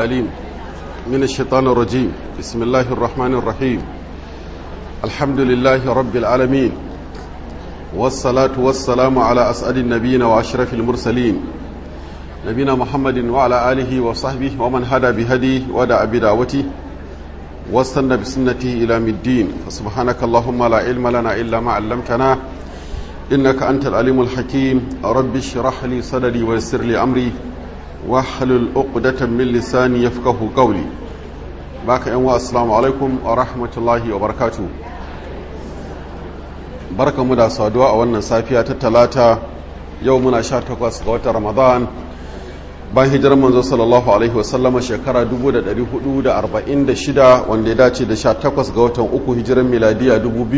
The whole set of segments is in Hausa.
العليم من الشيطان الرجيم بسم الله الرحمن الرحيم الحمد لله رب العالمين والصلاة والسلام على أسعد النبيين وأشرف المرسلين نبينا محمد وعلى آله وصحبه ومن هدى بهديه ودعا بدعوته واستنى بسنته إلى الدين فسبحانك اللهم لا علم لنا إلا ما علمتنا إنك أنت العليم الحكيم رب اشرح لي صدري ويسر لي أمري واحلل عقدة من لساني يفقه قولي باك أنواع السلام عليكم ورحمة الله وبركاته بركة مدى صادوا أولنا سافية تتلاتة يومنا شاتقوس قوة رمضان ban hijirar manzo sallallahu alaihi wasallama shekara 1446 wanda ya dace da 18 ga watan uku hijirar miladiya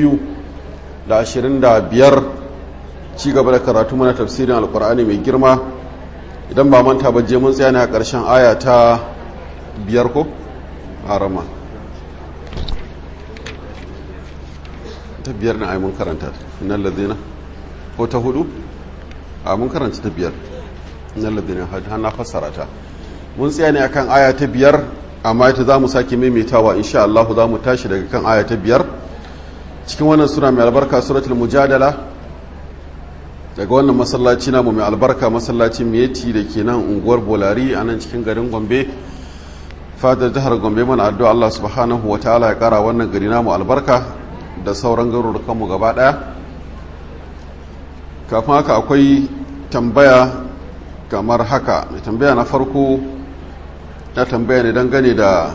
2025 ci gaba da karatu mana tafsirin alkur'ani mai girma idan ba manta ba je mun tsaya ne a ƙarshen aya ta biyar ko harama ta biyar na ai mun karanta nan ladina ko ta hudu a mun karanta ta biyar nan ladina har na fassara ta mun tsaya ne akan aya ta biyar amma ita za mu sake maimaitawa insha Allah za mu tashi daga kan aya ta biyar cikin wannan sura mai albarka suratul mujadala daga wannan masallaci namu mai albarka masallacin miyeti da ke nan unguwar bolari a nan cikin garin gombe fadar jihar gombe mana addu'a Allah subhanahu wa ta'ala ya kara wannan gari namu albarka da sauran garurukanmu gaba daya kafin haka akwai tambaya kamar haka mai tambaya na farko ya tambaya ne dangane da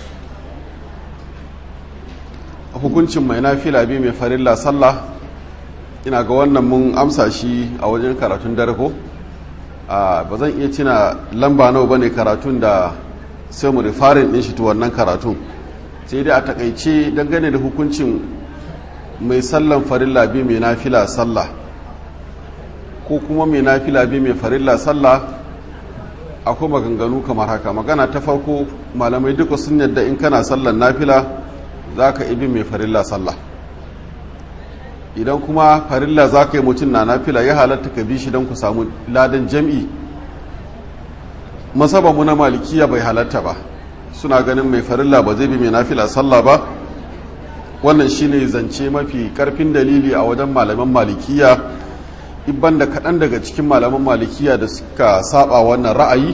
hukuncin mai nafila bi mai farilla sallah ina ga wannan mun amsa shi a wajen karatun dare ko ba zan iya cina lamba nawa bane karatun da sai mu rifarin din shi to wannan karatun sai dai a takaice dangane da hukuncin mai sallan farilla bi mai nafila sallah ko kuma mai nafila bi mai farilla sallah akwai maganganu kamar haka magana ta farko malamai duka sun yadda in kana sallan nafila za ka ibi mai farilla sallah idan kuma farilla za ka yi mutum na nafila ya halatta ka bi shi don ku samu ladan jam'i masabanmu na malikiya bai halatta ba suna ganin mai farilla ba zai bi mai nafila sallah ba wannan shine zance mafi karfin dalili a wajen malaman malikiya ibban da kaɗan daga cikin malaman malikiya da suka saba wannan ra'ayi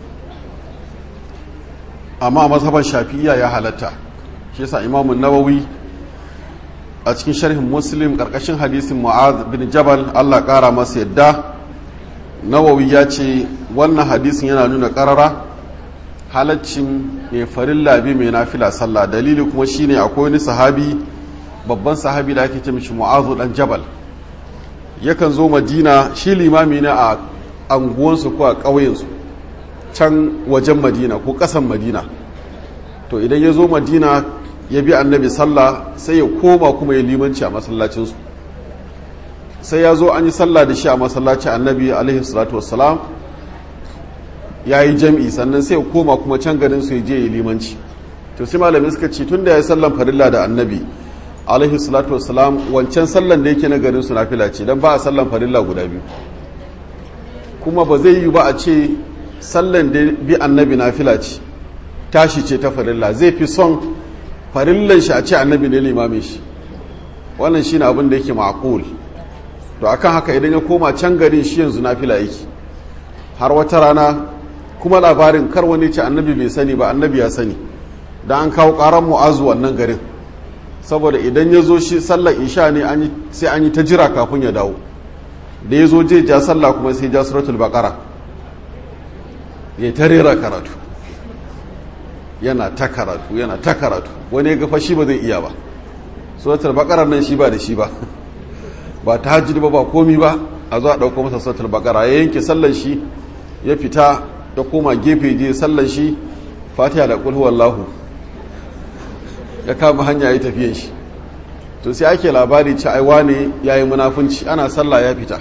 amma masaban shafi'iya ya halatta shi yasa imamun nawawi a cikin sharhin muslim karkashin hadisin mu'az bin jabal allah kara masa yadda nawawi ya ce wannan hadisin yana nuna karara halaccin mai farin labi mai nafila sallah dalili kuma shine akwai wani sahabi babban sahabi da ake ce mishi mu'azu dan jabal yakan zo madina shi limami ne a anguwansu ko a ƙauyensu can wajen madina ko ƙasan madina to idan ya zo madina ya bi annabi sallah sai ya koma kuma ya limanci a masallacinsu sai ya zo an yi sallah da shi a masallacin annabi alaihi salatu wassalam ya yi jam'i sannan sai ya koma kuma can garin su ya je ya limanci to sai malamin suka ce tun da ya yi sallan farilla da annabi alaihi salatu wassalam wancan sallan da yake na garin su nafila ce don ba a sallan farilla guda biyu kuma ba zai yi ba a ce sallan da bi annabi nafila ce tashi ce ta farilla zai fi son farillan shi a ce annabi ne limamin shi wannan shi ne abin da yake ma'akul to akan haka idan ya koma can garin shi yanzu na fila yake har wata rana kuma labarin kar wani ce annabi bai sani ba annabi ya sani da an kawo karan mu'azu wannan garin saboda idan ya zo shi sallar isha ne sai an yi ta jira kafin ya dawo da ya zo je ja sallah kuma sai ja suratul baqara ya ta rera karatu yana ta karatu yana ta karatu wani ya gafa shi ba zai iya ba suratul baqara nan shi ba da shi ba ba ta hajji ba ba komi ba a zo a ɗauko masa suratul baqara ya yanke sallan shi ya fita ya koma gefe je sallan shi fatiha da qul huwallahu ya kama hanya ya tafiyan shi to sai ake labari ci ai wane yayi munafunci ana sallah ya fita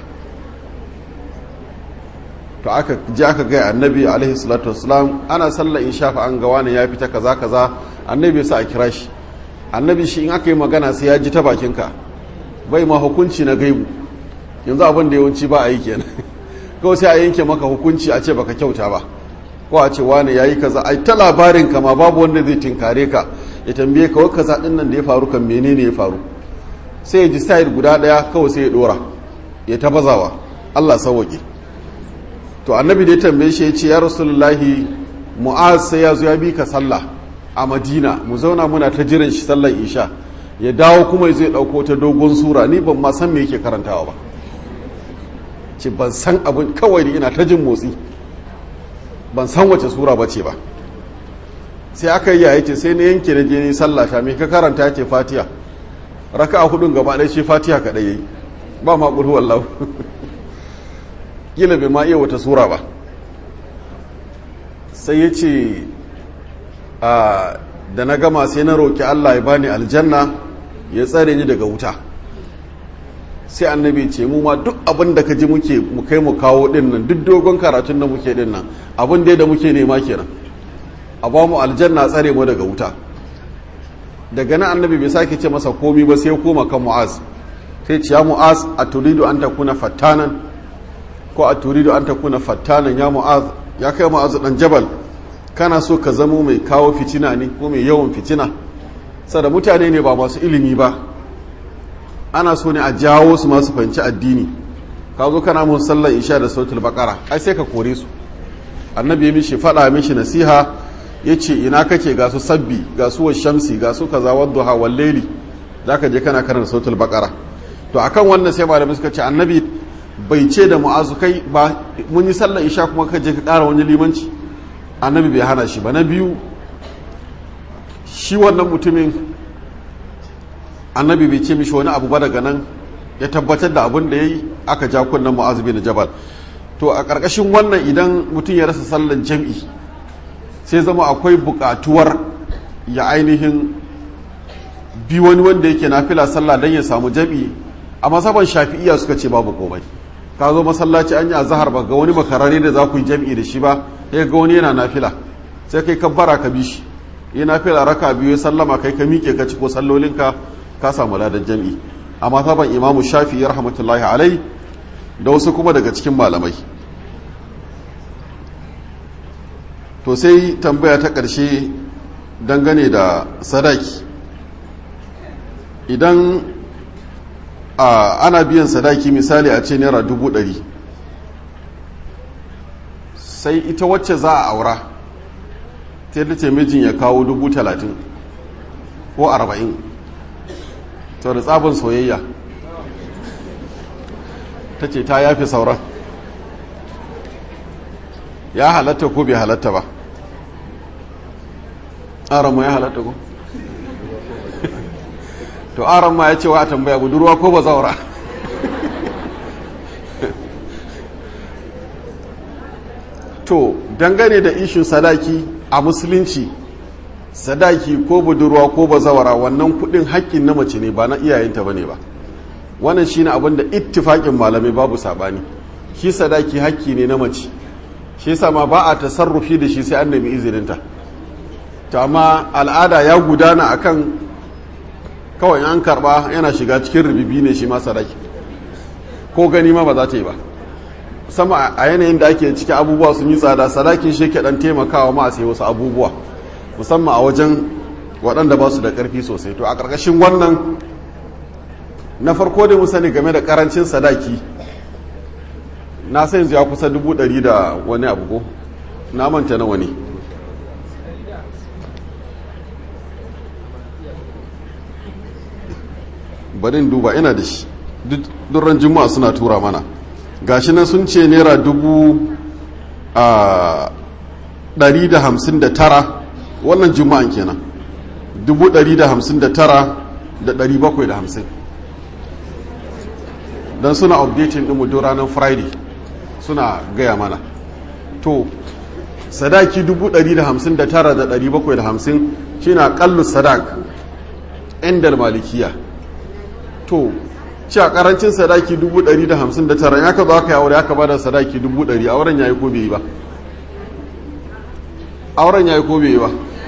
to aka ji aka ga annabi alaihi salatu wassalam ana sallah in shafa an ga wane ya fita kaza kaza annabi sa a kira shi annabi shi in aka yi magana sai ya ji ta bakinka bai ma hukunci na gaibu yanzu abin da yawanci ba a yi kenan kawai sai a yanke maka hukunci a ce baka kyauta ba ko a ce wane yayi kaza ai ta labarin ka ma babu wanda zai tinkare ka ya tambaye ka wai kaza din nan da ya faru kan menene ya faru sai ya ji style guda daya kawai sai ya dora ya ta bazawa Allah sauke to annabi da ya tambaye shi ya ce ya rasulullahi mu'az sai ya zo ya bi ka sallah a madina mu zauna muna ta jiran shi sallar isha ya dawo kuma zai dauko ta dogon sura ni ban ma san me yake karantawa ba ce ban san abin kawai ni ina ta jin motsi ban san wace sura ba ce ba sai aka yi yaya ce sai na yanke na je ni sallah ta me ka karanta ce fatiha raka a hudun gaba ɗaya ce fatiha kaɗai yayi ba ma ƙulhu wallahu kila bai ma iya wata sura ba sai ya ce da na gama sai na roƙi Allah ya bani aljanna ya tsare ni daga wuta sai annabi ce mu ma duk abin da ka ji muke mu kai mu kawo din nan duk dogon karatun da muke din nan abin da da muke nema kenan a ba mu aljanna tsare mu daga wuta daga nan annabi bai sake ce masa komi ba sai ya koma kan mu'az sai ce ya mu'az a turidu an takuna fattanan ko a turidu an takuna fattanan ya mu'az ya kai mu'az dan jabal kana so ka zamo mai kawo fitina ne ko mai yawan fitina sada mutane ne ba masu ilimi ba ana so ne a jawo su masu fahimci addini ka zo kana mun sallar isha da sautul bakara ai sai ka kore su annabi ya mishi faɗa mishi nasiha ya ce ina kake ga su sabbi ga su shamsi ga su kaza wadduha wal layli zaka je kana karanta sautul bakara to akan wannan sai malamai suka ce annabi bai ce da mu'azu kai ba mun yi sallar isha kuma ka je ka ƙara wani limanci annabi bai hana shi ba na biyu shi wannan mutumin annabi bai ce mishi wani abu ba daga nan ya tabbatar da abin da ya yi aka ja kunnen mu'azu bin jabal to a ƙarƙashin wannan idan mutum ya rasa sallan jam'i sai zama akwai buƙatuwar ya ainihin bi wani wanda yake nafila sallah don ya samu jam'i a masaban shafi'iya suka ce babu komai ka zo masallaci an yi azahar ba ga wani makarare da za ku yi jam'i da shi ba sai ga wani yana nafila sai kai kabbara ka bi shi yi nafila raka biyu ya sallama kai ka miƙe ka ci ko sallolinka ka samu ladan jam'i amma saban imamu shafi ya rahmatullahi alai da wasu kuma daga cikin malamai to sai tambaya ta ƙarshe dangane da sadaki idan ana biyan sadaki misali a ce naira dubu ɗari sai ita wacce za a aura ta yadda ce mijin ya kawo dubu talatin ko arba'in to da tsabin soyayya ta ce ta yafi sauran ya halatta ko bai halatta ba aron ma ya halatta ko to aron ma ya ce wa a tambaya budurwa ko ba zaura to dangane da ishin sadaki a musulunci sadaki ko budurwa ko bazawara wannan kudin haƙƙin na mace ne ba na iyayenta ba ne ba wannan shine abin da ittifaƙin malamai babu saɓani shi sadaki haƙƙi ne na mace shi yasa ma ba a tasarrufi da shi sai an nemi izininta to amma al'ada ya gudana akan kawai an karba yana shiga cikin rubibi ne shi ma sadaki ko gani ma ba za ta yi ba sama a yanayin da ake ciki abubuwa sun yi tsada sadakin shi ke dan taimakawa ma a sai wasu abubuwa musamman a wajen waɗanda ba su da ƙarfi sosai to a ƙarƙashin wannan na farko da mu sani game da ƙarancin sadaki na sai yanzu ya kusa dubu ɗari da wani abu ko na manta na wani barin duba ina da shi durran juma'a suna tura mana gashi nan sun ce naira dubu a ɗari da hamsin da tara wannan juma'an kenan dubu ɗari da hamsin da tara da ɗari bakwai da hamsin don suna updating ɗin mu ranar friday suna gaya mana to sadaki dubu ɗari da hamsin da tara da ɗari bakwai da hamsin shi na ƙallu sadak inda malikiya to ci a ƙarancin sadaki dubu ɗari da hamsin da tara ya ka zo aka yi aure aka bada sadaki dubu ɗari auren ya yi ko bai yi ba auren ya yi ko bai yi ba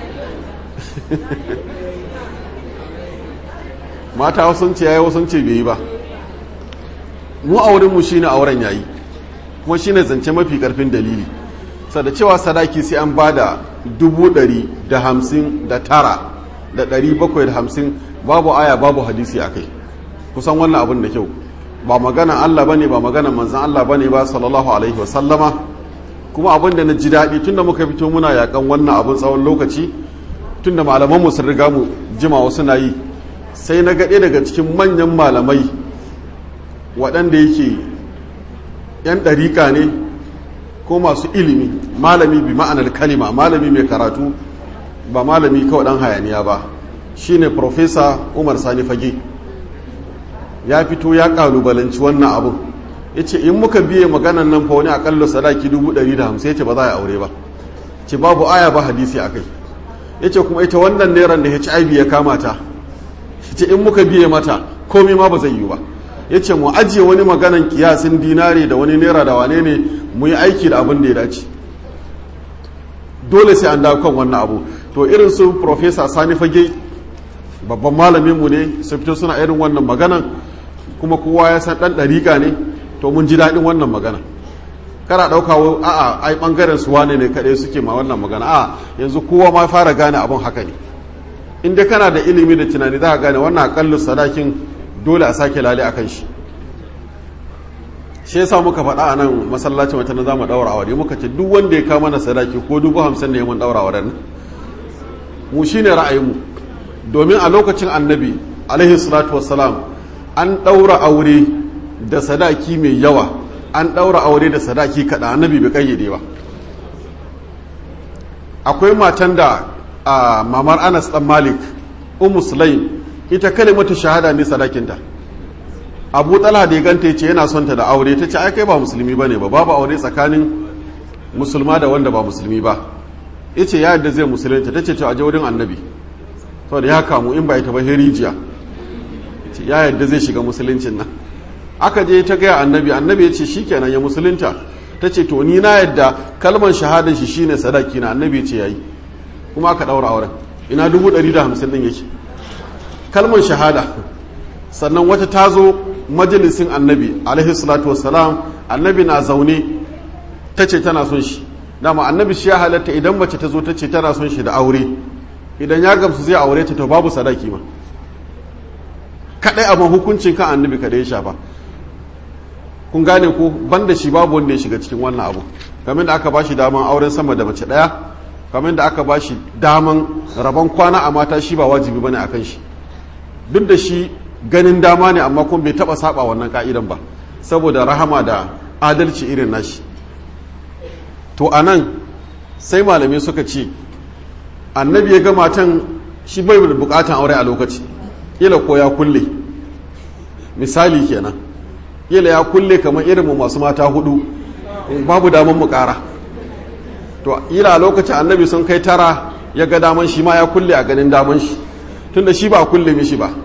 mata sun ce yayi sun ce bai yi ba mu auren mu shine auren yayi kuma shine zance mafi karfin dalili sa da cewa sadaki sai an bada dubu ɗari da hamsin da tara da ɗari bakwai da hamsin babu aya babu hadisi a kai kusan wannan abin da kyau ba magana Allah bane ba magana manzan Allah bane ba sallallahu alaihi wasallama kuma abin da na ji daɗi tunda muka fito muna yakan wannan abin tsawon lokaci tunda malaman mu sun riga mu jima wasu na yi sai na gaɗe daga cikin manyan malamai waɗanda yake yan ɗariƙa ne ko masu ilimi malami bi ma'anar kalima malami mai karatu ba malami kawai ɗan hayaniya ba shine profesa umar sani fage ya fito ya kalubalanci wannan abun ya ce in muka biye maganan nan fa wani akalla sadaki 150 ya ce ba za a aure ba ce babu aya ba hadisi a kai ya ce kuma ita wannan neran da hiv ya kama ta ya ce in muka biye mata komai ma ba zai yi ba ya ce mu ajiye wani maganan kiyasin dinari da wani naira da wane ne mu yi aiki da abin da ya dace dole sai an dawo kan wannan abu to irin su profesa sani fage babban malaminmu ne su fito suna irin wannan maganan kuma kowa ya san ɗan ɗariƙa ne to mun ji daɗin wannan magana kara ɗauka a'a ai ɓangaren su wane ne kaɗai suke ma wannan magana a yanzu kowa ma fara gane abin haka ne in dai kana da ilimi da tunani za ka gane wannan aƙallu sadakin dole a sake lale a kan shi shi yasa muka faɗa a nan masallacin wata na za mu ɗaura aure muka ce duk wanda ya kama na sadaki ko dubu hamsin ne mun ɗaura auren mu shine ra'ayinmu domin a lokacin annabi alaihi salatu wassalam an ɗaura aure da sadaki mai yawa an ɗaura aure da sadaki kaɗa annabi bai kayyade ba akwai matan da a mamar anas ɗan malik ummu sulaim ita kalimatu shahada ne sadakinta abu talha da ya ganta ce yana son ta da aure ta ce ai kai ba musulmi ba ne ba babu aure tsakanin musulma da wanda ba musulmi ba ya ce ya yadda zai musulunta ta ce ta aje wurin annabi saboda ya kamu in ba ita ba herijiya ya yadda zai shiga musuluncin nan aka je ta gaya annabi annabi ya ce shi kenan ya musulunta ta ce to ni na yadda kalmar shahadar shi shine sadaki na annabi ya ce yayi kuma aka daura auren ina dubu ɗari da hamsin ɗin yake kalmar shahada sannan wata ta zo majalisin annabi alaihi salatu wassalam annabi na zaune ta ce tana son shi dama annabi shi ya halatta idan mace ta zo ta ce tana son shi da aure idan ya gamsu zai aure ta to babu sadaki ma kadai abin hukuncin kan annabi kadai ya shafa kun gane ko banda shi babu wanda ya shiga cikin wannan abu kamar da aka bashi daman auren sama da mace daya kamar da aka bashi daman rabon kwana a mata shi ba wajibi bane akan shi duk da shi ganin dama ne amma kuma bai taba saba wannan ka'idan ba saboda rahama da adalci irin nashi to anan sai malamai suka ce annabi ya ga matan shi bai da bukatan aure a lokaci ila ko ya kulle misali kenan ila ya kulle kamar irin masu mata hudu babu daman mu kara to ila a lokacin annabi sun kai tara ya ga daman shi ma ya kulle a ganin daman shi tunda shi ba kulle mishi ba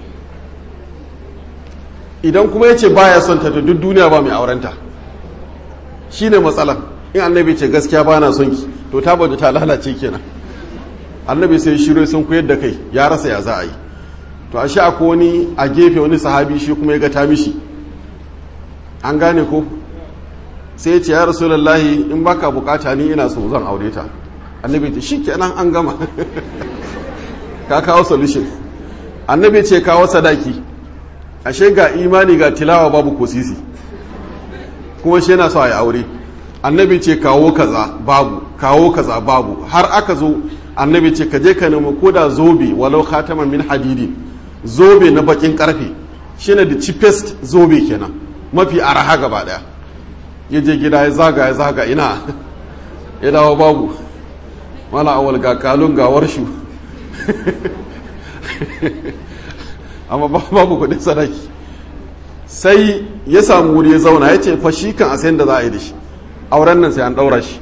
idan kuma ya ce baya son ta duk duniya ba mai aurenta shi ne matsalan in annabi ce gaskiya ba na son ki to ta bada ta lalace kenan annabi sai shiro sun koyar da kai ya rasa ya za a yi to a sha ko wani a gefe wani sahabi shi kuma ya ga ta mishi an gane ko sai ya ce ya rasulullahi in baka bukata ni ina so zan aure ta annabi ce shikenan an gama ka kawo solution annabi ce kawo sadaki ashe ga imani ga tilawa babu ko sisi kuma shi yana so a yi aure annabi ce kawo kaza babu kawo kaza babu har aka zo annabi ce ka je ka nemi koda zobe walau khataman min hadidi zobe na bakin karfe shine the cheapest zobe kenan mafi araha gaba daya ya je gida ya zaga ya zaga ina ya dawo babu mala awal ga kalun ga warshu amma babu kudin sadaki sai ya samu wuri ya zauna ya ce fa shi kan a sayan da za a yi da shi auren nan sai an daura shi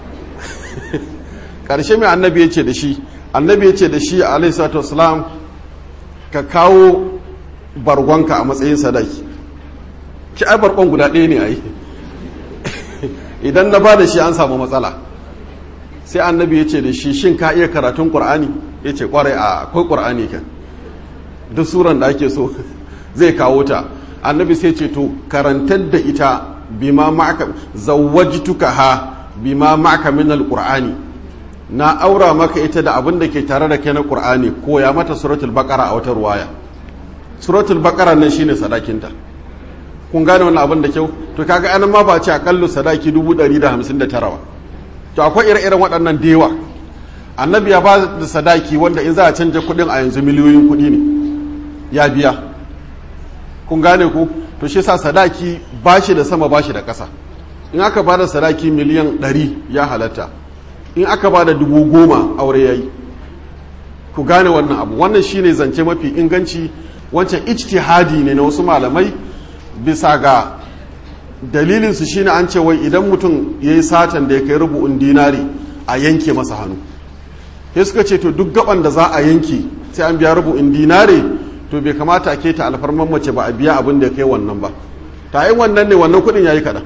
karshe mai annabi ya ce da shi annabi ya ce da shi alaihi salatu wasalam ka kawo bargonka a matsayin sadaki ki ai bargon guda ɗaya ne a yi idan na ba da shi an samu matsala sai annabi ya ce da shi shin ka iya karatun ƙur'ani ya ce ƙwarai a akwai ƙur'ani kan duk suran da ake so zai kawo ta annabi sai ce to karantar da ita bima ma'aka zawwajtuka ha bima ma'aka min alqur'ani na aura maka ita da abin da ke tare da kai na qur'ani ko ya mata suratul baqara a wata ruwaya suratul baqara nan shine sadakinta kun gane wannan abin da kyau to kaga anan ma ba ce akallu sadaki 159 ba to akwai ire-iren waɗannan dewa annabi ya ba da sadaki wanda in za a canja kuɗin a yanzu miliyoyin kuɗi ne ya biya kun gane ku to shi sa sadaki ba shi da sama ba shi da ƙasa in aka ba da sadaki miliyan 100 ya halatta in aka ba da dubu goma aure ya yi ku gane wannan abu wannan shine zance mafi inganci wancan ijtihadi ne na wasu malamai bisa ga dalilinsu shine an ce wai idan mutum ya yi satan da ya kai rubu'un dinari a yanke masa hannu sai suka ce to duk gaban da za a yanke sai an biya rubu'in dinari to bai kamata a keta alfarman mace ba a biya abin da ya kai wannan ba ta yi wannan ne wannan kudin ya yi kaɗan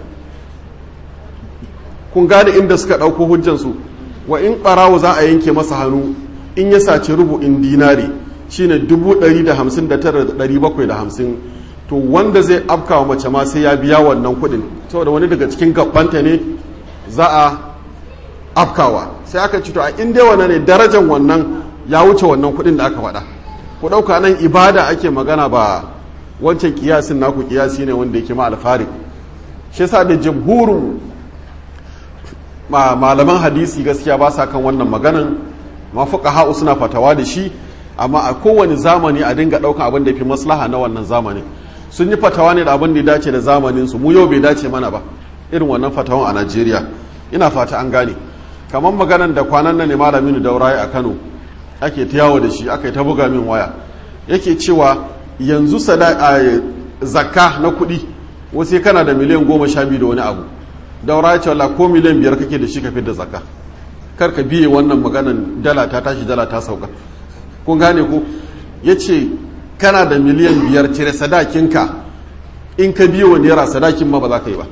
kun gane inda suka ɗauko hujjansu wa in ɓarawo za a yanke masa hannu in ya saci rubu'in dinari shine dubu ɗari da hamsin da tara da ɗari bakwai da hamsin to wanda zai afka wa mace ma sai ya biya wannan kuɗin saboda wani daga cikin gabbanta ne za a afkawa sai aka ci to a inda wannan ne darajar wannan ya wuce wannan kuɗin da aka faɗa ku ɗauka nan ibada ake magana ba wancan kiyasin naku kiyasi ne wanda yake ma alfari shi sa da jamhurin malaman hadisi gaskiya ba sa kan wannan maganan mafuka ha'u suna fatawa da shi amma a kowane zamani a dinga ɗaukan abin da fi maslaha na wannan zamanin sun yi fatawa ne da abin da ya dace da zamanin su mu yau bai dace mana ba irin wannan fatawan a Najeriya ina fata an gane kamar maganan da kwanan nan ne malamin dauraye a Kano ake ta yawo da shi aka yi ta buga min waya yake cewa yanzu zakka na kuɗi wasu kana da miliyan goma sha biyu da wani abu daura ya ce wala ko miliyan biyar kake da shi ka da zakka kar ka biye wannan maganan dala ta tashi dala ta sauka kun gane ko ya ce kana da miliyan biyar cire sadakinka in ka biyo wa naira sadakin ma ba za ka yi ba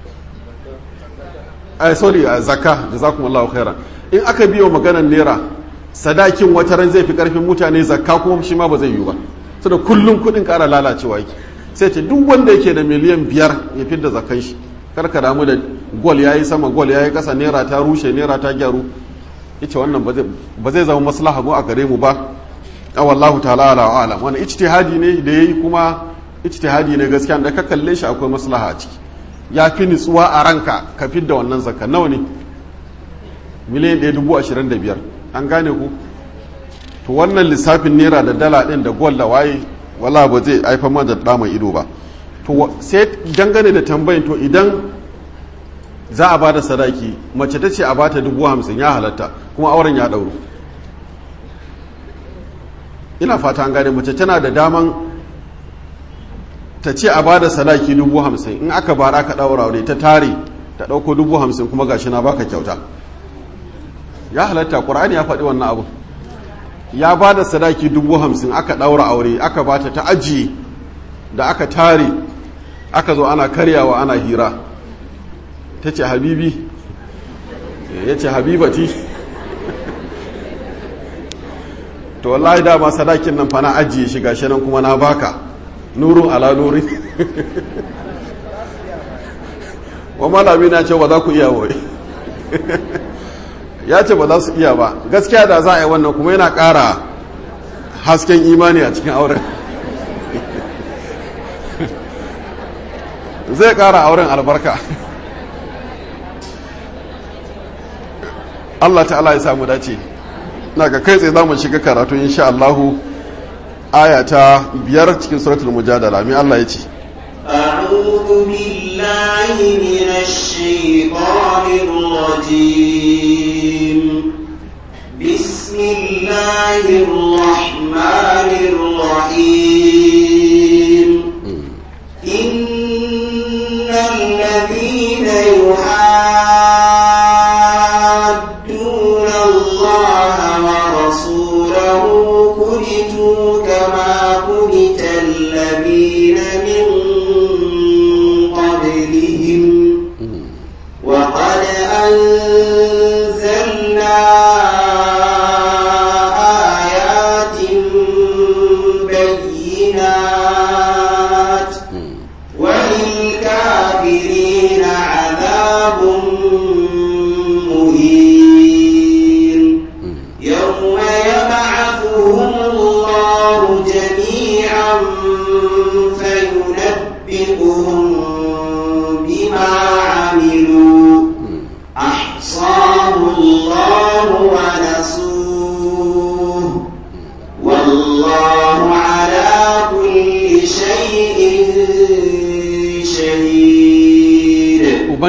ai sorry a zakka jazakumullahu khairan in aka biyo maganan naira sadakin wata ran zai fi karfin mutane zakka kuma shi ma ba zai yi ba saboda kullum kudin kara lalacewa yake sai ce duk wanda yake da miliyan biyar ya fidda zakkan shi kar ka damu da gol yayi sama gol yayi kasa naira ta rushe naira ta gyaru yace wannan ba zai zama maslaha mu a gare mu ba wallahu ta'ala ala alam wannan ijtihadi ne da yayi kuma ijtihadi ne gaskiya da ka kalle shi akwai maslaha a ciki ya fi nutsuwa a ranka ka fidda wannan zakka nawa ne miliyan ɗaya dubu ashirin da biyar an gane ku to wannan lissafin naira da dala ɗin da gol da waye wala ba zai haifar ma da ɗa mai ido ba to sai dangane da tambayin to idan za a bada sadaki mace ta ce a bata dubu hamsin ya halatta kuma auren ya ɗauru ina fata an gane mace tana da daman ta ce a bada sadaki dubu hamsin in aka bara ka ɗaura aure ta tare ta ɗauko dubu hamsin kuma gashi na baka kyauta ya halatta ƙur'ani ya faɗi wannan abu ya ba da sadaki dubu hamsin aka ɗaura aure aka bata ta ajiye da aka tare aka zo ana karyawa ana hira ta ce habibi ya ce habibati to wallahi dama sadakin nan fa na ajiye shi gashi nan kuma na baka nurun ala nuri wa malami na ce ba za ku iya wai ya ce ba za su iya ba gaskiya da za a yi wannan kuma yana ƙara hasken imani a cikin auren zai ƙara auren albarka Allah ta'ala ya samu dace na ga kai tsaye za mu shiga karatu insha Allahu aya ta biyar cikin suratul mujadala mai Allah ya ce أعوذ بالله من الشيطان الرجيم بسم الله الرحمن الرحيم إن الذين يحادون الله ورسوله كبتوا كما كبت الذين من قبلهم وقد أنزلنا آيات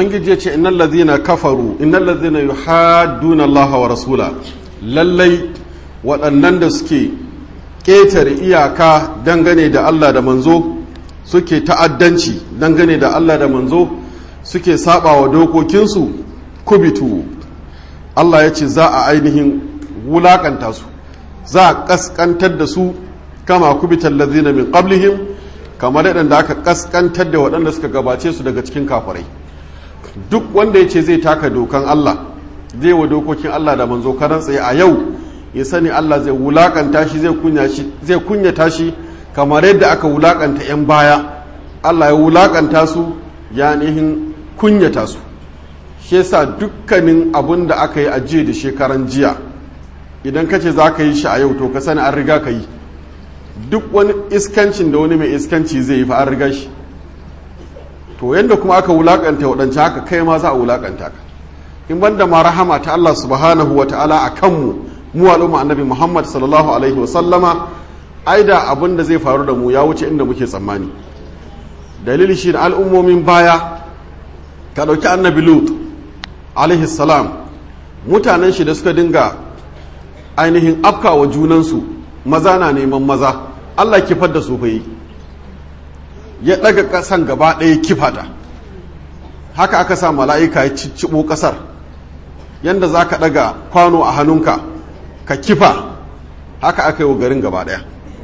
ubangiji ya ce innal ladhina kafaru innal ladhina yuhadduna Allah wa rasula lallai waɗannan da suke ƙetare iyaka dangane da Allah da manzo suke ta'addanci dangane da Allah da manzo suke saba wa dokokinsu kubitu Allah ya ce za a ainihin wulakanta su za a kaskantar da su kama kubitan lazina min qablihim kamar yadda aka kaskantar da waɗanda suka gabace su daga cikin kafirai duk wanda ya ce zai taka dokan Allah zai wa dokokin Allah da manzo karan tsaye a yau ya sani Allah zai wulakanta shi zai kunyata shi kamar yadda aka wulakanta 'yan baya Allah ya wulakanta su ya nihin kunyata su shi yasa dukkanin abin da aka yi a jiya da shekaran jiya idan ka ce za ka yi shi a yau to ka sani an riga ka yi duk wani iskancin da wani mai iskanci zai yi fa an riga shi to yadda kuma aka wulakanta waɗancan haka kai ma za a wulakanta ka in banda ma rahama ta Allah subhanahu wa ta'ala a kanmu mu al'umma annabi Muhammad sallallahu alaihi wa sallama ai da abin da zai faru da mu ya wuce inda muke tsammani dalili shi da al'ummomin baya ka ɗauki annabi lut alaihi salam mutanen shi da suka dinga ainihin afkawa junansu maza na neman maza Allah kifar da su fa yi ya ɗaga ƙasan gaba ɗaya kifata haka aka sa mala'ika ya cicciɓo ƙasar yadda za ka ɗaga kwano a hannunka ka kifa haka aka yi wa garin gaba ɗaya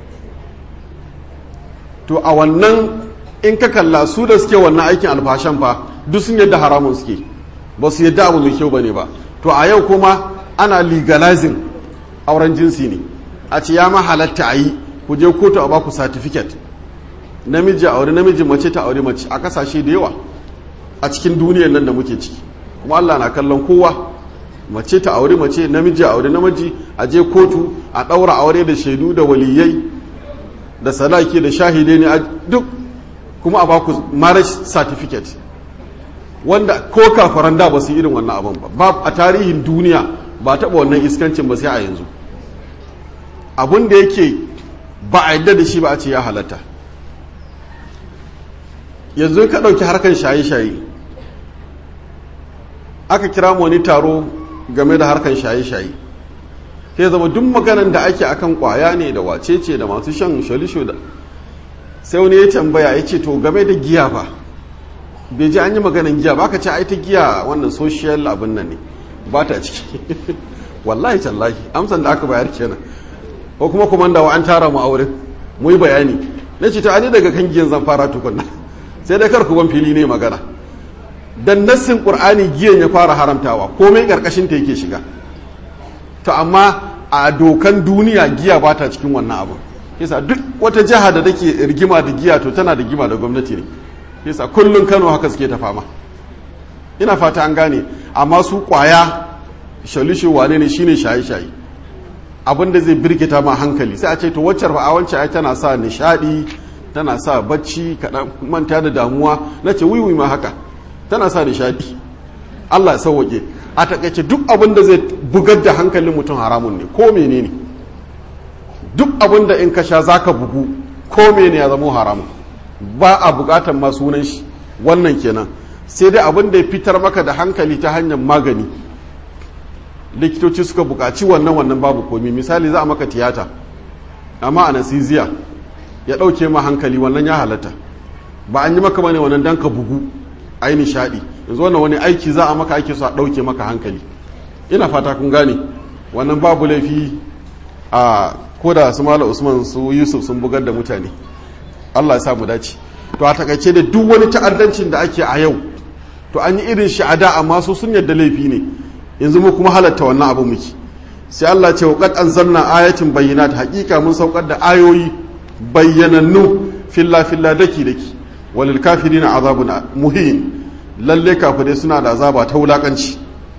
to a wannan in ka kalla su da suke wannan aikin alfashan fa duk sun yadda haramun suke ba su yadda abu mai kyau ba ne ba to a yau kuma ana legalizing auren jinsi ne a ce ya ma halatta a yi ku je kotu a baku certificate namiji aure namiji mace ta aure mace a kasashe da yawa a cikin duniyar nan da muke ciki kuma Allah na kallon kowa mace ta aure mace namiji aure namiji a je kotu a ɗaura aure da shaidu da waliyai da salaki da shahidai ne duk kuma a baku marriage certificate wanda ko kafaran da ba su irin wannan abin ba a tarihin duniya ba taɓa wannan iskancin ba sai a yanzu abin da yake ba a yadda da shi ba a ce ya halatta yanzu ka ɗauki harkar shaye-shaye aka kira wani taro game da harkar shaye-shaye sai zama duk maganan da ake akan kwaya ne da wacece da masu shan shalisho da sai wani ya tambaya ya ce to game da giya ba bai ji an yi maganan giya ba ka ce ai ta giya wannan social abin nan ne ba ta ciki wallahi tallahi amsan da aka bayar kenan ko kuma komandawa an tara mu auren mu yi bayani na ce ta ani daga kan giyan zan fara tukunna sai dai kar ku ban fili ne magana dan nassin qur'ani giyan ya fara haramtawa komai karkashin ta yake shiga to amma a dokan duniya giya ba ta cikin wannan abu yasa duk wata jiha da take rigima da giya to tana da gima da gwamnati ne yasa kullun Kano haka suke ta fama ina fata an gane amma su kwaya shalishe wane ne shine shaye-shaye abin da zai birkita ma hankali sai a ce to waccar fa a wancan ai tana sa nishadi tana sa bacci kaɗan manta da damuwa na ce wiwi ma haka tana sa nishadi Allah ya sauwaƙe a takaice duk abin da zai bugar da hankalin mutum haramun ne ko menene duk abin da in ka sha zaka bugu ko menene ya zama haramun ba a buƙatar ma sunan shi wannan kenan sai dai abin da ya fitar maka da hankali ta hanyar magani likitoci suka buƙaci wannan wannan babu komi misali za a maka tiyata amma anesthesia ya ɗauke ma hankali wannan ya halatta ba an yi maka bane wannan dan ka bugu ai nishaɗi yanzu wannan wani aiki za a maka aiki su a ɗauke maka hankali ina fata kun gane wannan babu laifi a ko da su mala usman su yusuf sun bugar da mutane allah ya sa mu dace to a takaice da duk wani ta'addancin da ake a yau to an yi irin shi a da amma su sun yadda laifi ne yanzu mu kuma halatta wannan abu muke sai Allah ce wa qad anzalna ayatin bayyinat haqiqa mun saukar da ayoyi bayyanannu filla filla daki daki walil kafirina azabun muhin lalle kafirai suna da azaba ta wulakanci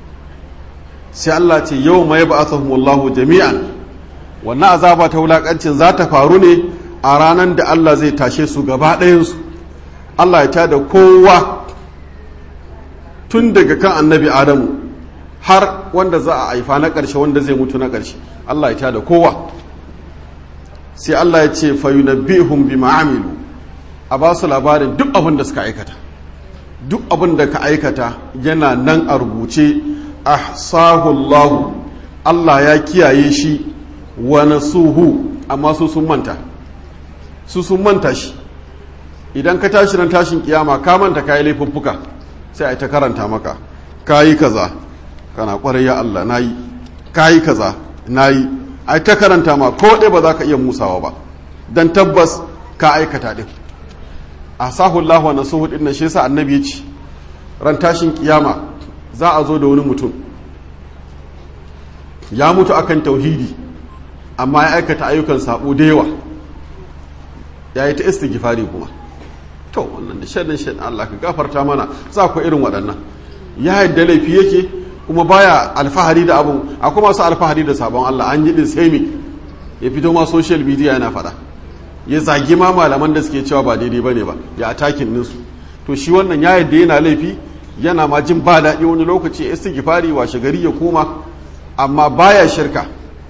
sai Allah ce yau ma yab'athuhumullahu jami'an wannan azaba ta wulakancin za ta faru ne a ranar da Allah zai tashe su gaba ɗayansu Allah ya tada kowa tun daga kan annabi Adamu har wanda za a haifa na ƙarshe wanda zai mutu na ƙarshe Allah ya tada kowa sai Allah ya ce fayunabbihum bima amilu a ba su labarin duk abin da suka aikata duk abin da ka aikata yana nan a rubuce ahsahullahu Allah ya kiyaye shi wa nasuhu amma su sun manta su sun manta shi idan ka tashi ran tashin kiyama ka manta kayi laifuffuka sai ai ta karanta maka kayi kaza kana kwarai ya Allah nayi kayi kaza nayi ai ta karanta ma ko dai ba za ka iya musawa ba dan tabbas ka aikata din asahullahu wa nasuhu din shi yasa annabi ya ce ran tashin kiyama za a zo da wani mutum ya mutu akan tauhidi amma ya aikata ayyukan sabo da yawa ya yi ta istighfari kuma to wannan da shaɗin shaɗin Allah ka gafarta mana za ku irin waɗannan ya yadda laifi yake kuma baya alfahari da abun akwai masu alfahari da sabon Allah an yi din sai me ya fito ma social media yana faɗa ya zagi ma malaman da suke cewa ba daidai bane ba ya atakin ninsu to shi wannan ya yadda yana laifi yana ma jin ba daɗi wani lokaci ya istighfari washe gari ya koma amma baya shirka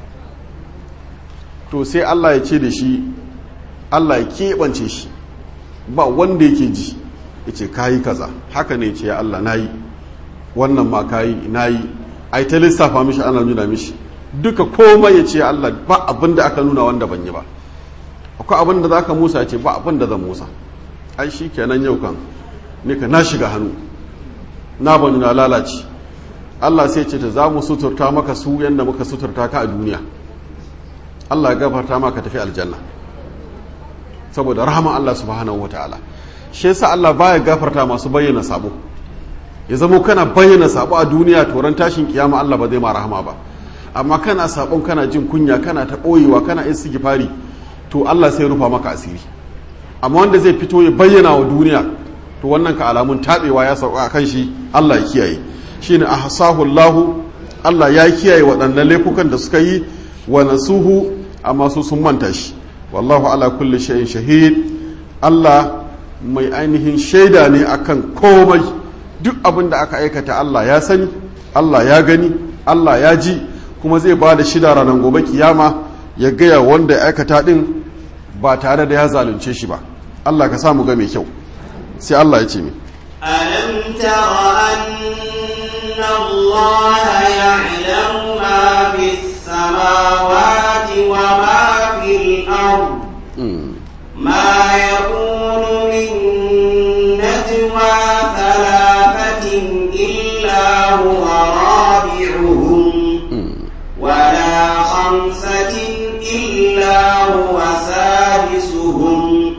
to sai Allah ya ce da shi Allah ya keɓance shi ba wanda yake ji ya ce kayi kaza haka ne ce ya Allah na yi wannan ma kayi na yi a ta lissafa mishi ana nuna mishi duka komai ya ce Allah ba abin da aka nuna wanda ban yi ba akwai abin da za ka musa ya ce ba abin da zan musa ai shi kenan yau kan ne ka na shiga hannu na bani na lalace Allah sai ce ta za mu suturta maka su yadda muka suturta ka a duniya Allah ya gafarta maka tafi aljanna saboda rahama Allah subhanahu wa ta'ala shi yasa Allah baya gafarta masu bayyana sabo ya zamo kana bayyana sabo a duniya toron tashin kiyama Allah ba zai ma rahama ba amma kana sabon kana jin kunya kana ta boyewa kana istighfari to Allah sai rufa maka asiri amma wanda zai fito ya bayyana wa duniya to wannan ka alamun tabewa ya sauka kan shi Allah ya kiyaye shine ahsahu Allah Allah ya kiyaye waɗannan laifukan da suka yi wa nasuhu amma su sun manta shi wallahu ala kulli shay'in shahid Allah mai ainihin shaida ne akan komai duk abin da aka aikata Allah ya sani Allah ya gani Allah ya ji kuma zai ba da shida ranar gobe kiyama ya gaya wanda ya aikata din ba tare da ya zalunce shi ba Allah ka samu ga mai kyau sai Allah ya ce mi ألم تر أن الله يعلم ما في السماوات وما في الأرض ما يكون من نجوى ثلاثة إلا هو رابعهم ولا خمسة إلا هو سادسهم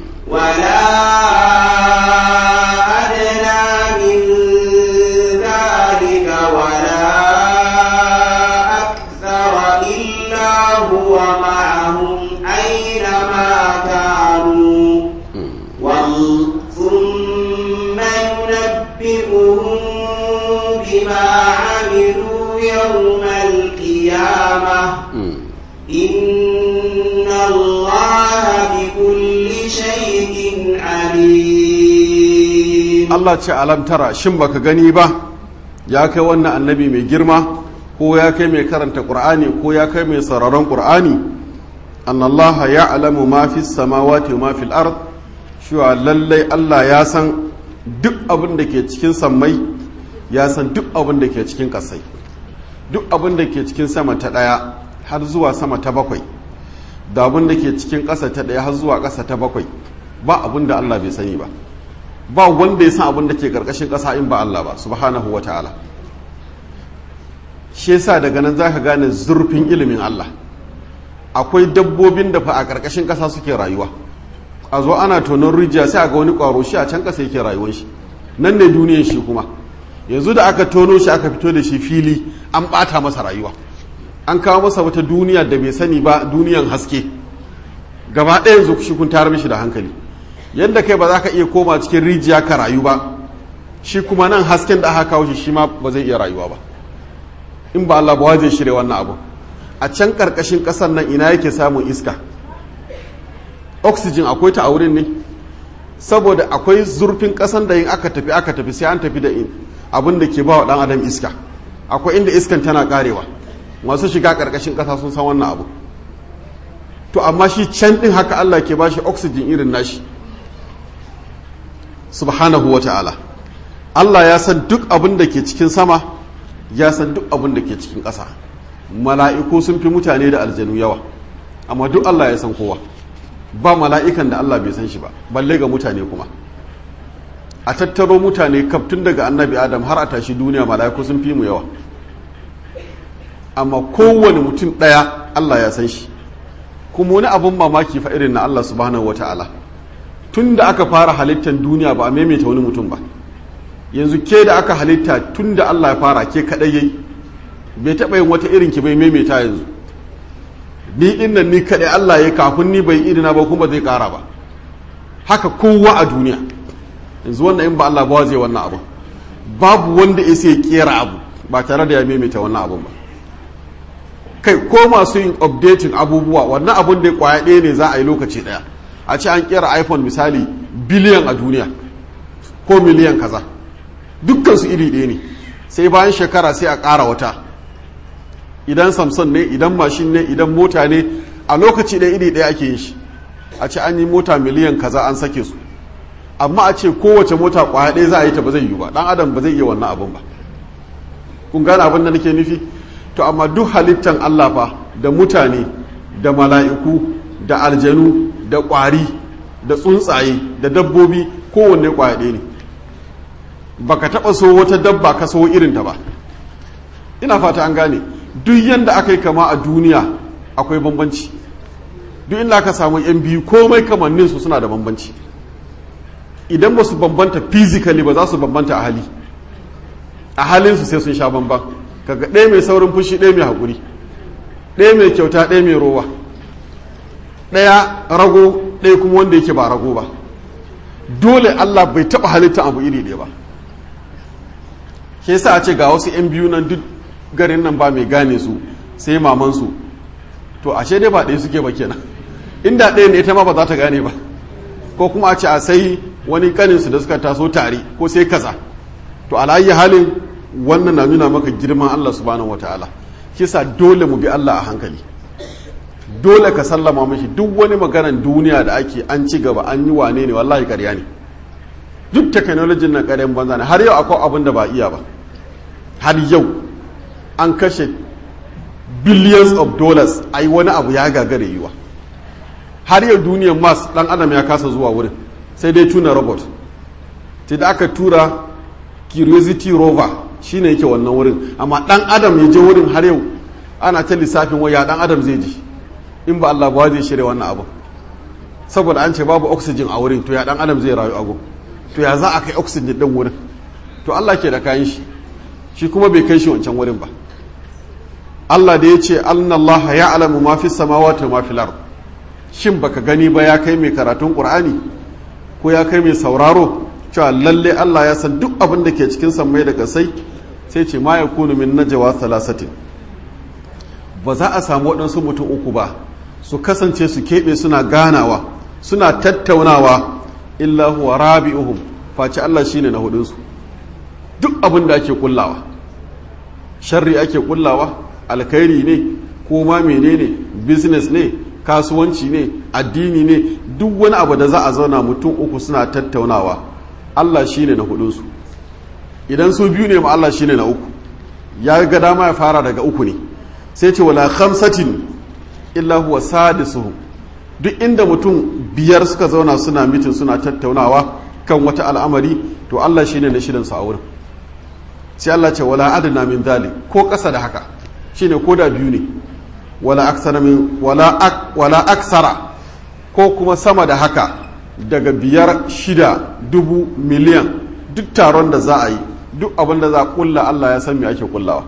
ولا أدنى من ذلك ولا أكثر إلا هو معهم أينما كانوا وال- ثم ينبئهم بما عملوا يوم القيامة إن الله بكل شيء عليم Allah ce alam tara shin baka gani ba ya kai wannan annabi mai girma ko ya kai mai karanta qur'ani ko ya kai mai sararon qur'ani annallaha ya'lamu ma fi samawati wa ma fil ard cewa lallai Allah ya san duk abin da ke cikin sammai ya san duk abin da ke cikin kasai duk abin da ke cikin sama ta daya har zuwa sama ta bakwai da abin da ke cikin ƙasa ta daya har zuwa ƙasa ta bakwai ba abin da Allah bai sani ba ba wanda ya san abin da ke karkashin ƙasa in ba Allah ba subhanahu wa ta'ala shi yasa daga nan zaka gane zurfin ilimin Allah akwai dabbobin da fa a karkashin ƙasa suke rayuwa a zo ana tonon rijiya sai a ga wani ƙwaro shi a can ƙasa yake rayuwar shi nan ne duniyan shi kuma yanzu da aka tono shi aka fito da shi fili an ɓata masa rayuwa an kawo masa wata duniya da bai sani ba duniyan haske gaba ɗaya yanzu shi kun tayar mishi da hankali yadda kai ba za ka iya koma cikin rijiya ka rayu ba shi kuma nan hasken da aka kawo shi shi ma ba zai iya rayuwa ba in ba Allah ba zai shirya wannan abu a can karkashin kasar nan ina yake samun iska oxygen akwai ta a wurin ne saboda akwai zurfin kasan da yin aka tafi aka tafi sai an tafi da abin da ke ba wa dan adam iska akwai inda iskan tana karewa masu shiga karkashin kasa sun san wannan abu to amma shi can din haka Allah ke bashi oxygen irin nashi subhanahu wa ta'ala Allah ya san duk abin da ke cikin sama ya san duk abin da ke cikin ƙasa mala'iku sun fi mutane da aljanu yawa amma duk Allah ya san kowa ba mala'ikan da Allah bai san shi ba balle ga mutane kuma a tattaro mutane kaftun daga annabi adam har a tashi duniya mala'iku sun fi mu yawa amma kowane mutum ɗaya Allah ya san shi kuma wani abin mamaki fa irin na Allah subhanahu wata'ala tun da aka fara halittar duniya ba a maimaita wani mutum ba yanzu ke da aka halitta tun da Allah ya fara ke kaɗai yayi bai taɓa yin wata irin ki bai maimaita yanzu ni innan ni kaɗai Allah ya kafin ni bai irina ba kuma zai ƙara ba haka kowa a duniya yanzu wannan in ba Allah ba zai wannan abu babu wanda ya sai kera abu ba tare da ya maimaita wannan abun ba kai ko masu yin updating abubuwa wannan abun da ya kwaya ɗaya ne za a yi lokaci ɗaya a ce an kera iphone misali biliyan a duniya ko miliyan kaza dukkan su iri ɗaya ne sai bayan shekara sai a ƙara wata idan samson ne idan mashin ne idan mota ne a lokaci ɗaya iri ɗaya ake yin shi a ce an yi mota miliyan kaza an sake su amma a ce kowace mota kwaya ɗaya za a yi ta ba zai yi ba ɗan adam ba zai iya wannan abin ba kun gane abin da nake nufi to amma duk halittan Allah fa da mutane da mala'iku da aljanu da ƙwari da tsuntsaye da dabbobi kowanne kwaya ɗaya ne baka taɓa so wata dabba ka so irinta ba ina fata an gane duk yanda aka yi kama a duniya akwai bambanci duk inda aka samu yan biyu komai kamannin su suna da bambanci idan ba su bambanta physically ba za su bambanta a hali a halinsu sai sun sha bamban kaga ɗaya mai saurin fushi ɗaya mai haƙuri ɗaya mai kyauta ɗaya mai rowa ɗaya rago ɗaya kuma wanda yake ba rago ba dole allah bai taɓa halitta abu iri ɗaya ba ke sa a ce ga wasu 'yan biyu nan duk garin nan ba mai gane su sai mamansu to ashe dai ba ɗaya suke ba kenan inda ɗaya ne ita ma ba za ta gane ba ko kuma a ce a sai wani kaninsu da suka taso tare ko sai kaza to alayi halin wannan na nuna maka girman Allah subhanahu wataala kisa dole mu bi Allah a hankali dole ka sallama mashi duk wani maganan duniya da ake an ci gaba an yi wane ne wallahi ƙarya ne duk technology na ƙaryan banza ne har yau akwai abin da ba iya ba har yau an kashe billions of dollars a yi wani abu ya gagare yiwa har yau duniyar mars dan adam ya kasa zuwa wurin sai dai tuna robot ta da aka tura curiosity rover shine yake wannan wurin amma dan adam ya je wurin har yau ana ta lissafin waya dan adam zai ji in ba Allah ba zai shirya wannan abu saboda an ce babu oxygen a wurin to ya dan adam zai rayu ago to ya za a kai oxygen din wurin to Allah ke da kayan shi shi kuma bai kai shi wancan wurin ba Allah da ya ce annallaha ya'lamu ma fi samawati wa ma fil ard shin baka gani ba ya kai mai karatun qur'ani ko ya kai mai sauraro cewa lalle Allah ya san duk abin da ke cikin sammai da kasai sai ce ma yakunu min najwa thalathatin ba za a samu waɗansu mutum uku ba su kasance su keɓe suna ganawa suna tattaunawa illa huwa rabi'uhum face Allah shine na hudunsu duk abin da ake kullawa sharri ake kullawa alkhairi ne ko ma menene business ne kasuwanci ne addini ne duk wani abu da za a zauna mutum uku suna tattaunawa Allah shine na hudunsu idan su biyu ne ma Allah shine na uku ya ga dama ya fara daga uku ne sai ce wala khamsatin illa huwa sadisuhum duk inda mutum biyar suka zauna suna mitin suna tattaunawa kan wata al'amari to Allah shine na shirin su a wurin sai Allah ce wala adna min dhalik ko ƙasa da haka shine ko da biyu ne wala aksara min wala ak, wala aksara ko kuma sama da haka daga biyar shida dubu miliyan duk taron da za a yi duk abin da za a kulla Allah ya san me ake kullawa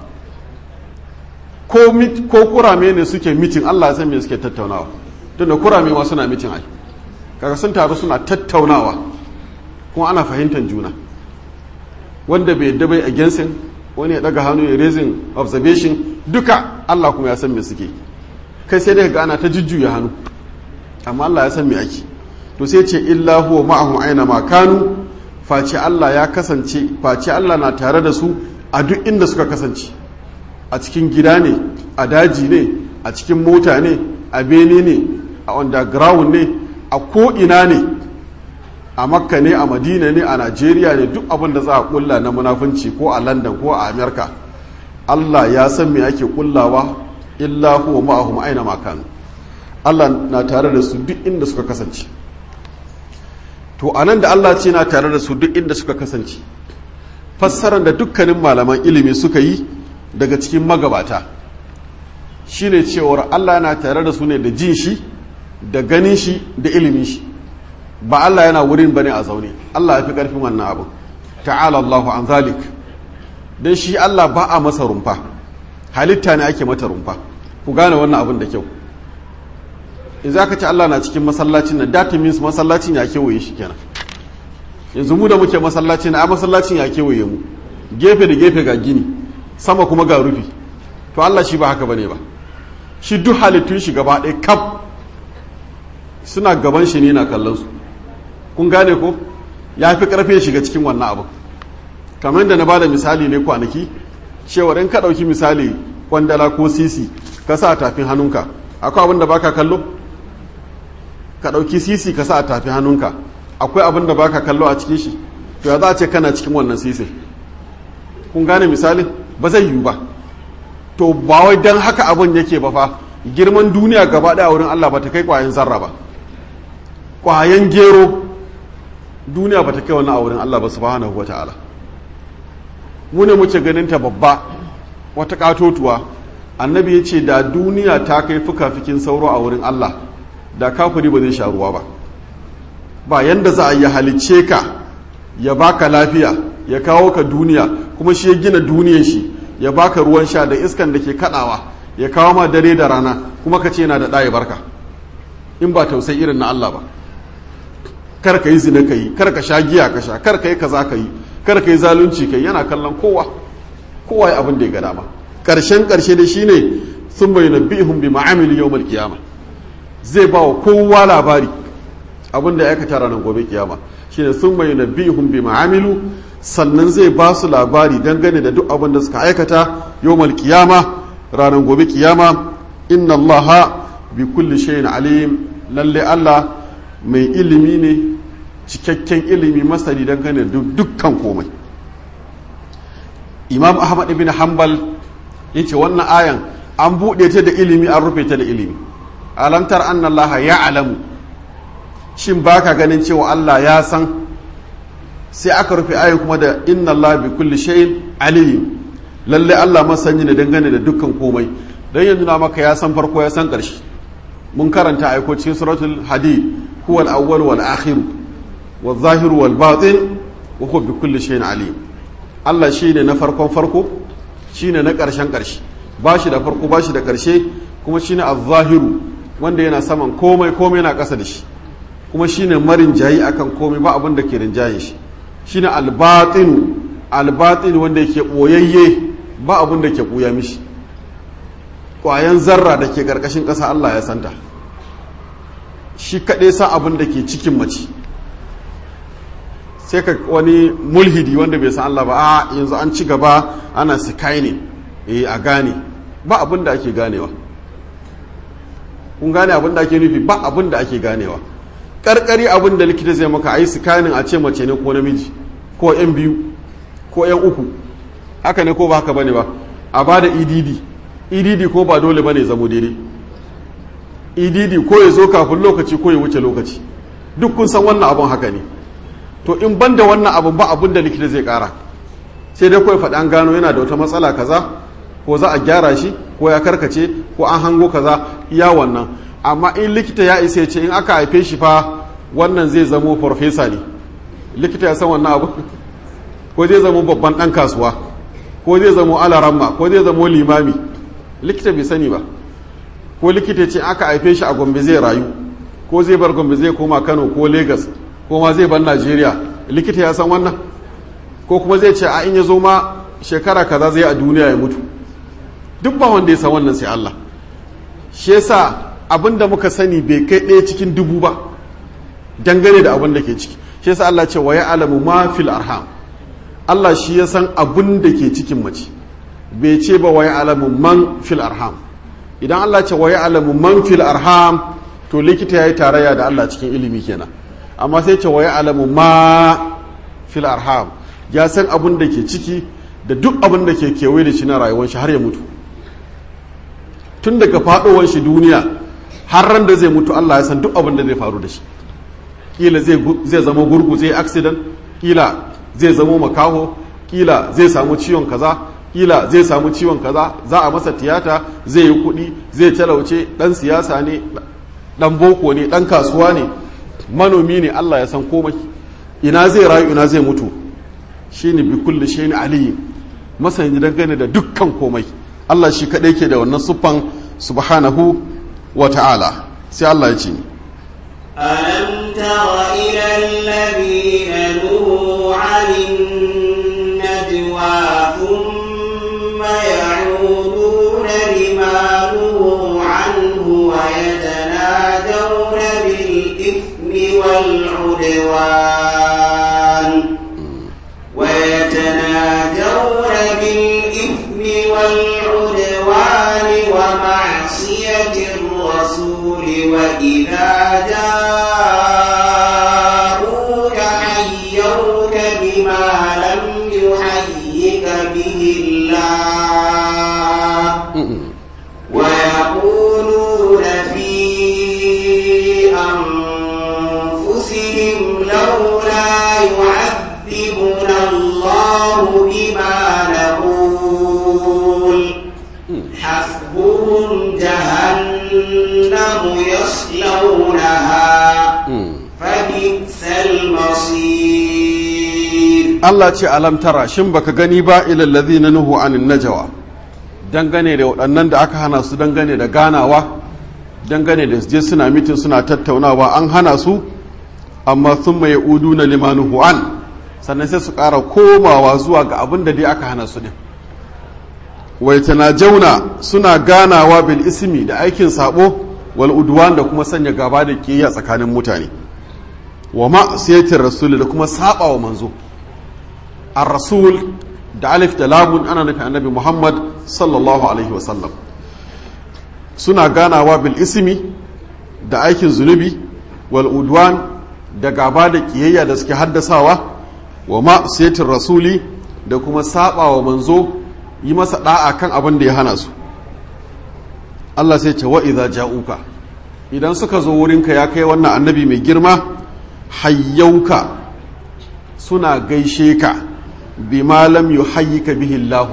ko mit, ko kurame ne suke mitin Allah ya san me suke tattaunawa tunda kurame ma suna mitin ai kaga sun taru suna tattaunawa kuma ana fahimtar juna wanda bai yadda bai against wani ya daga hannu ya raising observation duka Allah kuma ya san me suke kai sai dai ga ana ta jujjuya hannu amma Allah ya san me ake to sai ce illa huwa ma'ahum aina ma kanu face Allah ya kasance face Allah na tare da su a duk inda suka kasance a cikin gida ne a daji ne a cikin mota ne a bene ne a underground ne a ko ina ne a makka ne a madina ne a najeriya ne duk abin da za a kulla na munafunci ko a london ko a amerika allah ya san me ake kullawa illa huwa ma'ahum aina makanu allah na tare da su duk inda suka kasance to anan da allah ce na tare da su duk inda suka kasance fassarar da dukkanin malaman ilimi suka yi daga cikin magabata shine cewar allah na tare da su ne da jin shi da ganin shi da ilimin shi ba Allah yana wurin bane a zaune Allah ya fi ƙarfin wannan abu ta'ala Allahu an zalik dan shi Allah ba a masa rumfa halitta ne ake mata rumfa ku gane wannan abin da kyau in za ka ci Allah na cikin masallacin nan that means masallacin ya kewaye shi kenan yanzu mu da muke masallacin a masallacin ya kewaye mu gefe da gefe ga gini sama kuma ga rufi to Allah shi ba haka bane ba shi duk halittun shi gaba ɗaya kaf suna gaban shi ne na kallon su kun gane ko ya fi karfe shiga cikin wannan abu kamar da na bada misali ne kwanaki cewa in ka ɗauki misali kwandala ko sisi ka sa a tafin hannunka akwai abin da baka kallo ka ɗauki sisi ka sa a tafin hannunka akwai abin da baka kallo a cikin shi to ya za a ce kana cikin wannan sisi kun gane misali ba zai yiwu ba to ba wai dan haka abin yake ba fa girman duniya gaba ɗaya wurin Allah ba ta kai kwayan zarra ba kwayan gero duniya ba ta kai wani a wurin Allah ba subhanahu wata'ala mu ne muke ganin ta babba wata katotuwa annabi ya ce da duniya ta kai fuka-fikin sauro a wurin Allah da kafiri ba zai sha ruwa ba ba yanda za a yi halicce ka ya baka lafiya ya kawo ka duniya kuma shi ya gina duniyar shi ya baka ruwan sha da iskan da ke kadawa ya kawo ma dare da rana kuma ka ce yana da ɗaya barka in ba tausayi irin na Allah ba kar ka yi zina ka yi kar ka sha giya ka sha kar ka yi kaza ka yi kar ka yi zalunci ka yi yana kallon kowa kowa ya abin da ya ga dama karshen karshe da shine sun bai nabbihum bi ma'amili yawmal qiyama zai ba wa kowa labari abin da ya aikata ranar gobe kiyama shine sun bai nabbihum bi ma'amilu sannan zai ba su labari dangane da duk abin da suka aikata yawmal qiyama ranar gobe kiyama inna allaha bi kulli shay'in alim lalle Allah mai ilimi ne cikakken ilimi masani dangane da dukkan komai imam ahmad ibn hanbal ya ce wannan ayan an buɗe ta da ilimi an rufe ta da ilimi alamtar annallaha ya alamu shin baka ganin cewa allah ya san sai aka rufe ayan kuma da inna allah bi kulli shay'in alim lalle allah masani ne dangane da dukkan komai dan yanzu na maka ya san farko ya san ƙarshe mun karanta aiko cikin suratul hadid huwa al-awwal wal akhir wal zahir wal batin wa huwa bi kulli shay'in alim Allah shine na farkon farko shine na ƙarshen ƙarshe ba shi da farko ba shi da ƙarshe kuma shine az-zahiru wanda yana saman komai komai yana ƙasa da shi kuma shine marin jayi akan komai ba abin da ke rinjaye shi shine al-batin al-batin wanda yake boyayye ba abin da ke buya mishi ƙwayan zarra da ke ƙarƙashin ƙasa Allah ya santa shi kaɗai sa abin da ke cikin mace sai ka wani mulhidi wanda bai san Allah ba a yanzu an ci gaba ana sikai ne eh a gane ba abin da ake ganewa kun gane abin da ake nufi ba abin da ake ganewa karkari abin da likita zai maka a yi sikanin a ce mace ne ko namiji ko yan biyu ko yan uku haka ne ko ba haka bane ba a ba da edd edd ko ba dole bane zamo daidai edd ko ya zo kafin lokaci ko ya wuce lokaci duk kun san wannan abun haka ne to in ban da wannan abun ba abun da likita zai kara sai dai kawai faɗi an gano yana da wata matsala kaza ko za a gyara shi ko ya karkace ko an hango kaza iya wannan amma in likita ya isa ya ce in aka haife shi fa wannan zai zamo farfesa ne likita ya san wannan abu ko zai zamo babban ɗan kasuwa ko zai zamo alaramma ko zai zamo limami likita bai sani ba ko likita ce aka haife shi a gombe zai rayu ko zai bar gombe zai koma kano ko lagos ko ma zai bar najeriya likita ya san wannan ko kuma zai ce a in ya zo ma shekara kaza zai a duniya ya mutu duk ba wanda ya san wannan sai allah shi yasa abin da muka sani bai kai ɗaya cikin dubu ba dangane da abin da ke ciki shi yasa allah ce wa ya alamu ma fil arham allah shi ya san abin da ke cikin mace bai ce ba wa ya alamu man fil arham idan Allah ce wa alamu man fil arham to likita yayi tarayya da Allah cikin ilimi kenan amma sai ce wa ya'lamu ma fil arham ya san abin da ke ciki da duk abin da ke kewaye da shi na rayuwar shi har ya mutu tun daga faɗowar shi duniya har ran da zai mutu Allah ya san duk abin da zai faru da shi kila zai zama gurgu zai accident kila zai zama makaho kila zai samu ciwon kaza kila zai samu ciwon kaza za a masa tiyata zai yi kuɗi zai talauce ɗan siyasa ne ɗan boko ne ɗan kasuwa ne manomi ne Allah ya san komai ina zai rayu ina zai mutu shine bi kulli shay'in aliyu masani dangane da dukkan komai Allah shi kaɗai ke da wannan siffan subhanahu wa ta'ala sai Allah ya ce ألم تر إلى الذين نهوا عن النجوى ثم يعودون لما نهوا عنه ويتناجون بالإثم والعدوان ويتناجون بالإثم والعدوان ومعصية الرسول وإذا جاءوك حيوك بما لم يحيك به الله ويقولون في أنفسهم لولا يعذبنا الله بما نقول حسبهم جهنم يصلونها فبئس المصير Allah ce alam tara shin baka gani ba ilal ladhina nuhu anin najwa dangane da waɗannan da aka hana su dangane da ganawa dangane da je suna mitin suna tattaunawa an hana su amma sun mai udu na limanuhu an sannan sai su ƙara komawa zuwa ga abin da dai aka hana su din wai jauna suna ganawa bil ismi da aikin sabo wal udwan da kuma sanya gaba da kiyaya tsakanin mutane wa ma'siyatir rasul da kuma saba wa manzo ar-rasul da alif da lamun ana nufin annabi muhammad sallallahu alaihi wa sallam suna ganawa bil ismi da aikin zunubi wal udwan da gaba da kiyayya da suke haddasawa wa ma'siyatir rasuli da kuma saba wa manzo yi masa da'a kan abin da ya hana su Allah sai ce wa idza ja'uka idan suka zo wurinka ya kai wannan annabi mai girma hayyauka suna gaishe ka bima lam yuhayyika bihi Allah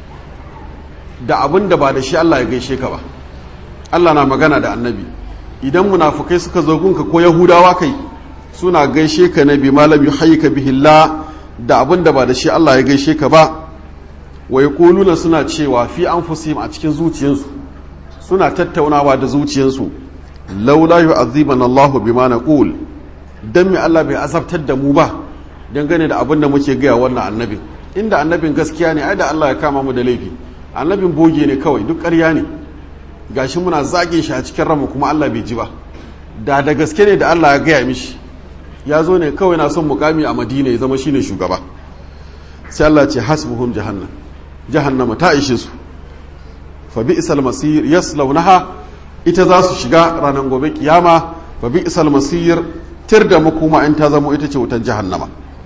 da abin da ba da shi Allah ya gaishe ka ba Allah na magana da annabi idan munafukai suka zo gunka ko yahudawa kai suna gaishe ka na bima lam yuhayyika bihi Allah da abin da ba da shi Allah ya gaishe ka ba wa yaquluna suna cewa fi anfusihim a cikin zuciyarsu suna tattaunawa da zuciyarsu laula yu'adhibana Allahu bima naqul dan me Allah bai azabtar da mu ba dangane da abin da muke gaya wannan annabin inda annabin gaskiya ne ai da Allah ya kama mu da laifi annabin boge ne kawai duk ƙarya ne gashi muna zagin shi a cikin ranmu kuma Allah bai ji ba da da gaske ne da Allah ya gaya mishi ya zo ne kawai na son mukami a Madina ya zama shine shugaba sai Allah ce hasbuhum jahannam jahannama ta ishe su fa bi'sal masir yaslawnaha ita za su shiga ranar gobe kiyama fa bi'sal masir tir da makoma in ta zama ita ce wutan jahannama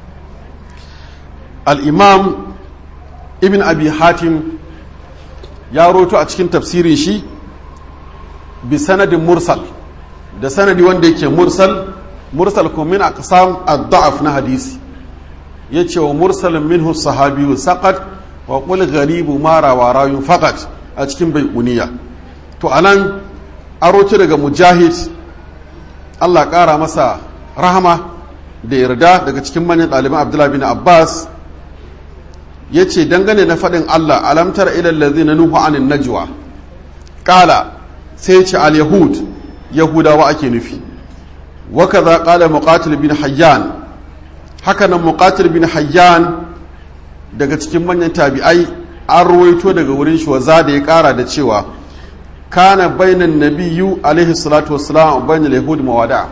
al-imam ibn abi hatim ya roto a cikin tafsirin shi bi sanadin mursal da sanadi wanda yake mursal mursal kuma min aqsam ad-da'af na hadisi yace wa mursalin minhu sahabiyu saqat wa qul gharibu ma rawa rayun faqat a cikin baiquniya to anan aroci daga mujahid Allah ƙara masa rahama da yarda daga cikin manyan ɗaliban Abdullahi bin Abbas ya ce dangane na faɗin Allah alamtar ilallazi na nuhu anin najwa ƙala sai ce al-yahud yahudawa ake nufi waka za ƙala muƙatil bin hayyan haka nan muƙatil bin hayyan daga cikin manyan tabi'ai an ruwaito daga wurin shi waza da ya ƙara da cewa kana bainan nabiyyu alaihi salatu wassalam bainal yahud mawada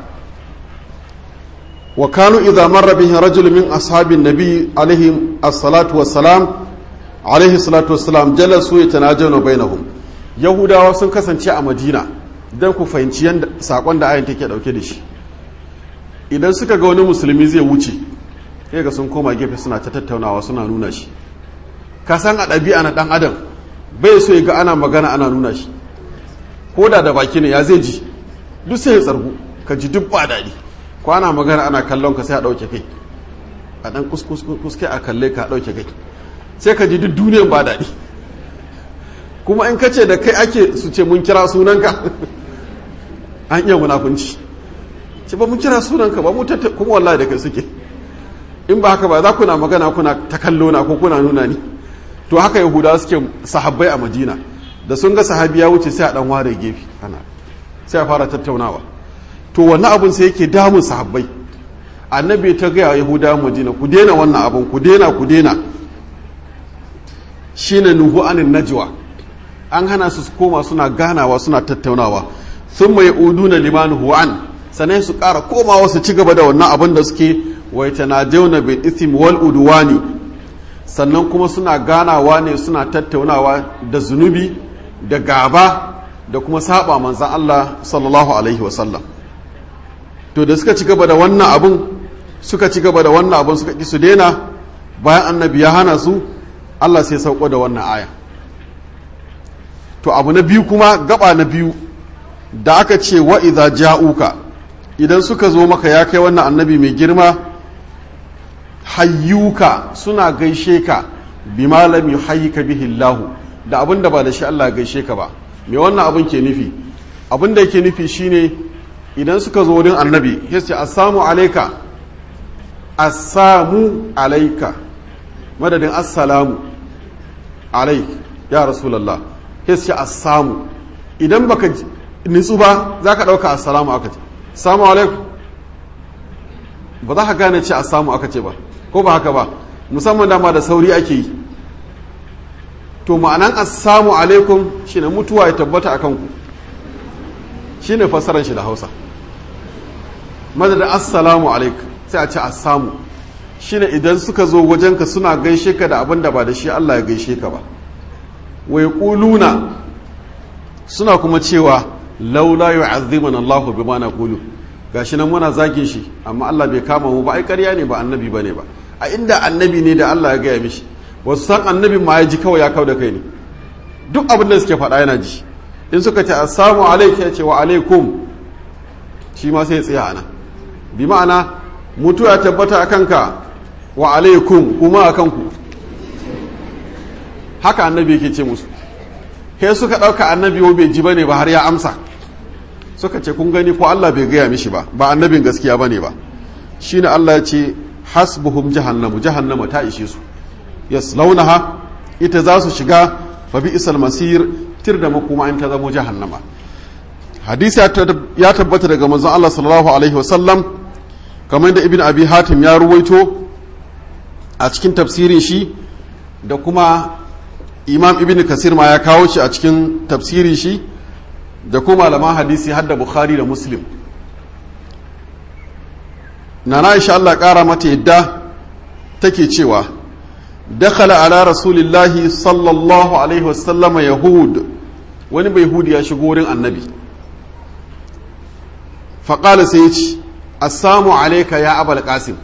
wa kanu idza marra bihi rajul min ashabin nabi alaihi as-salatu wassalam alaihi salatu wassalam jalasu yatanajawna bainahum yahudawa sun kasance a madina dan ku fahimci yanda sakon da ayin take dauke da shi idan suka ga wani musulmi zai wuce sai ga sun koma gefe suna ta tattaunawa suna nuna shi ka san a ɗabi'a na ɗan adam bai so ya ga ana magana ana nuna shi ko da da baki ne ya zai ji duk sai ya tsargu ka ji duk ba daɗi ko ana magana ana kallon ka sai a ɗauke kai a ɗan kuskai a kalle ka a ɗauke kai sai ka ji duk duniyan ba daɗi kuma in ka ce da kai ake su ce mun kira sunanka an iya munafunci ce ba mun kira sunanka ba mu kuma wallahi da kai suke in ba haka ba za ku na magana kuna ta kallo na ko kuna nuna ni to haka yahudawa suke sahabbai a madina da sun ga sahabi ya wuce sai a dan ware gefe ana sai a fara tattaunawa to wannan abun sai yake damun sahabbai annabi ta gaya yahudawa madina ku daina wannan abun ku daina ku daina shine nuhu anin najwa an hana su koma suna ganawa suna tattaunawa sun mai uduna limanu hu'an sannan su ƙara komawa su ci gaba da wannan abin da suke wai tanajawna bil ithim wal udwani sannan kuma suna ganawa ne suna tattaunawa da zunubi da gaba da kuma saba manzan Allah sallallahu alaihi wasallam to da suka ci gaba da wannan abin suka ci gaba da wannan abin suka ki su daina bayan annabi ya hana su Allah sai sauko da wannan aya to abu na biyu kuma gaba na biyu da aka ce wa idza ja'uka idan suka zo maka ya kai wannan annabi mai girma hayyuka suna gaishe ka bi malam yuhayyika bihi Allah da abin da ba da shi Allah gaishe ka ba me wannan abin ke nufi abin da yake nufi shine idan suka zo wurin annabi ya ce assalamu alayka assamu alayka madadin assalamu alaik ya rasulullah ya ce assamu idan baka nitsu ba za ka ɗauka assalamu aka ce samu alaikum ba za ka gane ce assamu aka ce ba ko ba haka ba musamman dama da sauri ake yi to ma'anan assamu alaikum shine mutuwa ya tabbata a kanku shine fassarar shi da hausa madadin assalamu alaikum sai a ce assamu shine idan suka zo wajenka suna gaishe ka da abin da ba da shi Allah ya gaishe ka ba wai kuluna suna kuma cewa laula yu'azzimana Allahu bima naqulu gashi nan muna zagin shi amma Allah bai kama mu ba ai ƙarya ne ba annabi bane ba a inda annabi ne da Allah ya gaya mishi wasu san annabi ma ya ji kawai ya kau da kai ne duk abin da suke faɗa yana ji in suka ce assalamu alaikum ya ce wa alaikum shi ma sai ya tsaya ana bi ma'ana mutu ya tabbata a kanka wa alaikum kuma a kanku haka annabi yake ce musu he suka ɗauka annabi wa bai ji ba ne ba har ya amsa suka ce kun gani ko Allah bai gaya mishi ba ba annabin gaskiya ba ne ba shi ne Allah ya ce hasbuhum jahannamu jahannama ta ishe su yaslaunaha ita za su shiga fa bi isal masir tir da makoma in ta zamo jahannama hadisi ya tabbata daga manzon Allah sallallahu alaihi wasallam kamar da ibn abi hatim ya ruwaito a cikin tafsirin shi da kuma imam ibn kasir ma ya kawo shi a cikin tafsirin shi da kuma malaman hadisi har da bukhari da muslim nana aisha Allah kara mata yadda take cewa dakhala ala rasulillahi sallallahu alaihi wasallama yahud wani bai hudi ya shigo wurin annabi faƙala sai ya ce assamu alaika ya abal qasim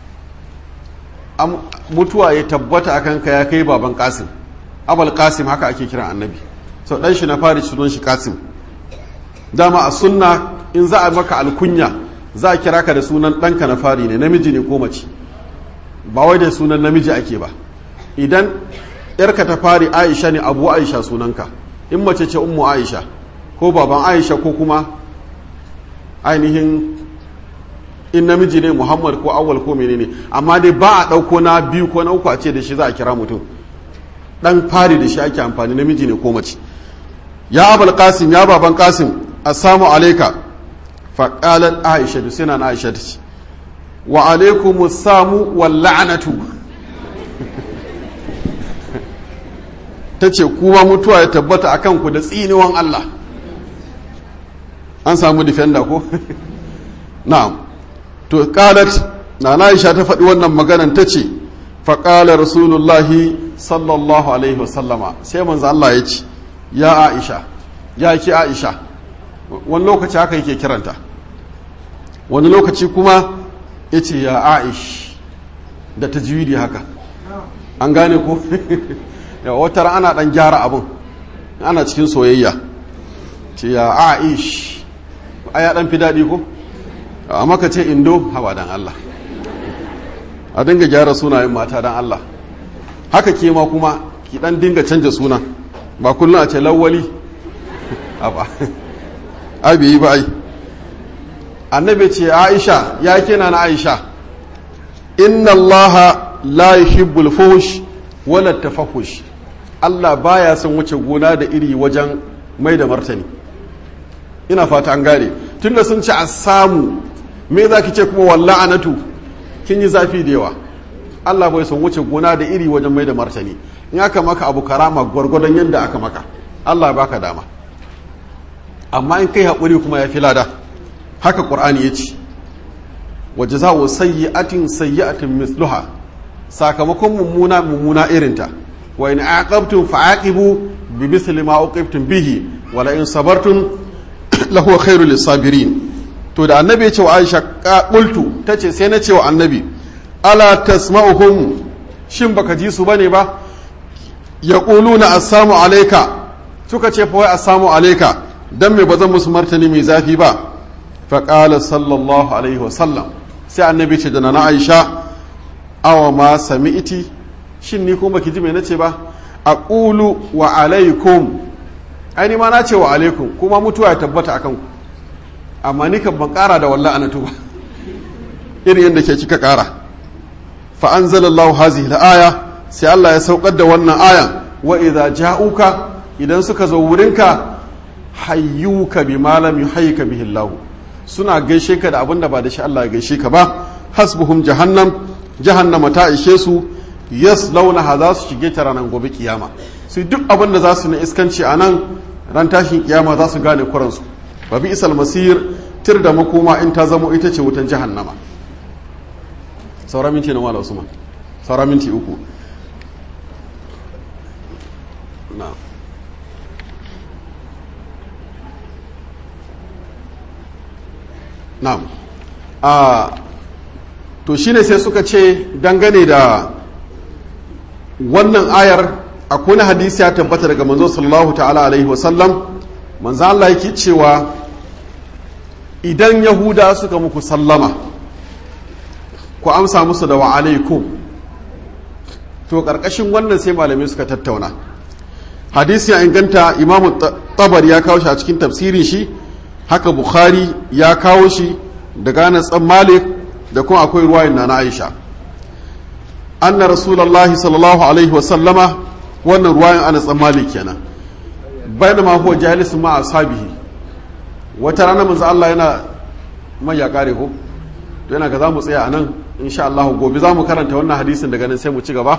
mutuwa ya tabbata a kanka ya kai baban qasim abal qasim haka ake kiran annabi sau ɗan shi na fari sunan shi qasim dama a sunna in za a maka alkunya za a kira ka da sunan ɗanka na fari ne namiji ne ko mace ba wai da sunan namiji ake ba idan yarka ta fari aisha ne abu aisha sunanka in mace ce ummu aisha ko baban aisha ko kuma ainihin in namiji ne muhammad ko awal ko menene amma dai ba a ɗauko na biyu ko na uku a ce da shi za a kira mutum ɗan fari da shi ake amfani namiji ne ko mace ya abul qasim ya baban qasim assalamu alaika faƙalar aisha da suna na aisha ta ce wa alaikumu samu wal la'anatu ta ce kuma mutuwa ya tabbata a kanku da tsiniwan Allah an samu defender ko na'am to qalat na Aisha ta faɗi wannan maganan ta ce faƙala rasulullahi sallallahu alaihi wasallama sai manzo Allah ya ce ya Aisha ya ki Aisha wani lokaci haka yake kiranta wani lokaci kuma ya ce ya aish da ta haka an gane ko wata ana dan gyara abin ana cikin soyayya ce ya aish a ya dan fi daɗi ko amma ka ce indo hawa dan Allah a dinga gyara sunayen mata dan Allah haka ke ma kuma ki dan dinga canja suna ba kullum a ce lawwali abi yi ba ai annabi ce aisha ya kina na aisha inna allaha la yuhibbul fuhsh wala tafahush Allah baya son wuce gona da iri wajen mai da martani ina fata an gane tunda sun ci a samu me za ki ce kuma walla anatu kin yi zafi da yawa Allah bai son wuce gona da iri wajen mai da martani in aka maka abu karama gwargwadon yadda aka maka Allah baka dama amma in kai haƙuri kuma ya fi lada haka ƙur'ani ya ce wa jaza'u sayyi'atin sayyi'atin misluha sakamakon mummuna mummuna irinta wa in aqabtum fa'aqibu bi misli ma uqibtum bihi wa la in sabartum lahu khairul lisabirin to da annabi ya ce wa Aisha qultu tace sai na ce wa annabi ala tasma'uhum shin baka ji su bane ba yaquluna assalamu alayka suka ce fa wai assalamu alayka dan me bazan musu martani mai zafi ba fa qala sallallahu alaihi wa sallam sai annabi ce da na Aisha awa ma sami'iti shin ni kuma baki ji me nace ba aqulu wa alaikum ai ni ma na ce wa alaikum kuma mutuwa ya tabbata akan ku amma ni kan ban kara da wallahi anatu ba irin yadda ke kika kara fa anzalallahu hazihi al-aya sai Allah ya saukar da wannan ayan wa idza ja'uka idan suka zo wurinka hayyuka bi malam yuhayyika bihi Allah suna gaishe ka da abinda ba da shi Allah ya gaishe ka ba hasbuhum jahannam jahannama ta ishe su yaslaunaha za su shige ta ranar gobe kiyama su duk abin da za su na iskanci a nan ran tashin kiyama za su gane kuransu ba bi isal masir tir da makoma in ta zamo ita ce wutan jahannama saura minti na wala usman saura minti uku na na'am a to shine sai suka ce dangane da wannan ayar akwai hadisi ya tabbata daga manzo sallallahu ta'ala alaihi wasallam manzo Allah yake cewa idan yahuda suka muku sallama ku amsa musu da wa alaikum to karkashin wannan sai malamai suka tattauna hadisi ya inganta imamu tabar ya kawo shi a cikin tafsirin shi haka bukhari ya kawo shi da gane tsan malik da kuma akwai ruwayin na na aisha anna rasulullahi sallallahu alaihi wasallama wannan ruwayan ana tsan malik kenan bayan ma huwa jalisun ma ashabihi wata rana manzo Allah yana mai ya kare ko to yana ga zamu tsaya anan insha Allah gobe zamu karanta wannan hadisin daga nan sai mu ci gaba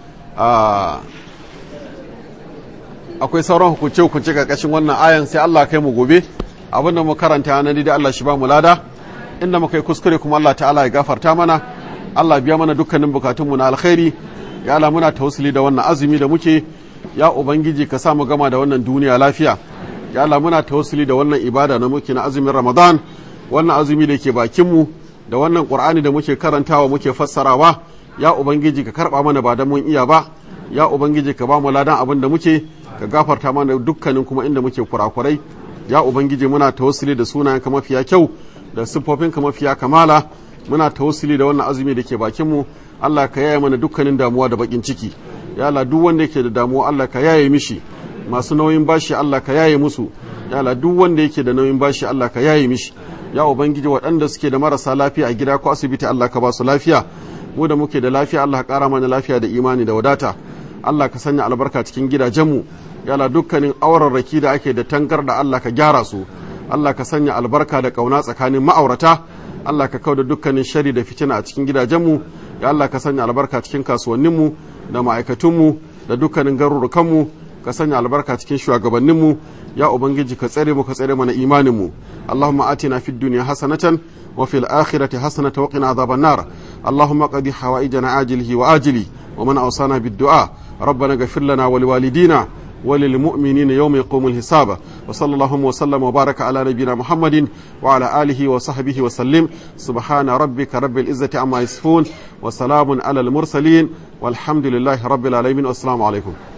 akwai sauran hukunce hukunce karkashin wannan ayan sai Allah kai mu gobe abinda mu karanta nan da Allah shi ba mu lada inda muka yi kuskure kuma Allah ta'ala ya gafarta mana Allah biya mana dukkanin bukatunmu na alkhairi ya Allah muna tawassuli da wannan azumi da muke ya ubangiji ka sa mu gama da wannan duniya lafiya ya Allah muna tawassuli da wannan ibada na muke na azumin Ramadan wannan azumi da ke bakin mu da wannan Qur'ani da muke karantawa muke fassarawa ya ubangiji ka karba mana ba da mun iya ba ya ubangiji ka ba mu ladan abin da muke ka gafarta mana dukkanin kuma inda muke kurakurai ya ubangiji muna tawassuli da sunayenka mafiya kyau da siffofinka mafiya kamala muna tawassuli da wannan azumi da ke bakin mu Allah ka yaye mana dukkanin damuwa da bakin ciki ya Allah duk wanda yake da damuwa Allah ka yaye mishi masu nauyin bashi Allah ka yaye musu ya Allah duk wanda yake da nauyin bashi Allah ka yaye mishi ya ubangiji waɗanda suke da marasa lafiya a gida ko asibiti Allah ka ba su lafiya mu da muke da lafiya Allah ka ƙara mana lafiya da imani da wadata Allah ka sanya albarka cikin gidajenmu ya Allah dukkanin aurarraki da ake da tankar da Allah ka gyara su Allah ka sanya albarka da ƙauna tsakanin ma'aurata Allah ka kauda dukkanin shari da fitina a cikin gidajenmu ya Allah ka sanya albarka cikin kasuwanninmu da ma'aikatunmu da dukkanin garurukanmu ka sanya albarka cikin shugabanninmu ya ubangiji ka tsare mu ka tsare mana imaninmu Allahumma atina fid dunya hasanatan wa fil akhirati hasanatan wa qina adhaban nar Allahumma qadi hawaijana ajilihi wa ajili wa man awsana bid du'a ربنا اغفر لنا ولوالدينا وللمؤمنين يوم يقوم الحساب وصلى الله وسلم وبارك على نبينا محمد وعلى آله وصحبه وسلم سبحان ربك رب العزة عما يصفون وسلام على المرسلين والحمد لله رب العالمين والسلام عليكم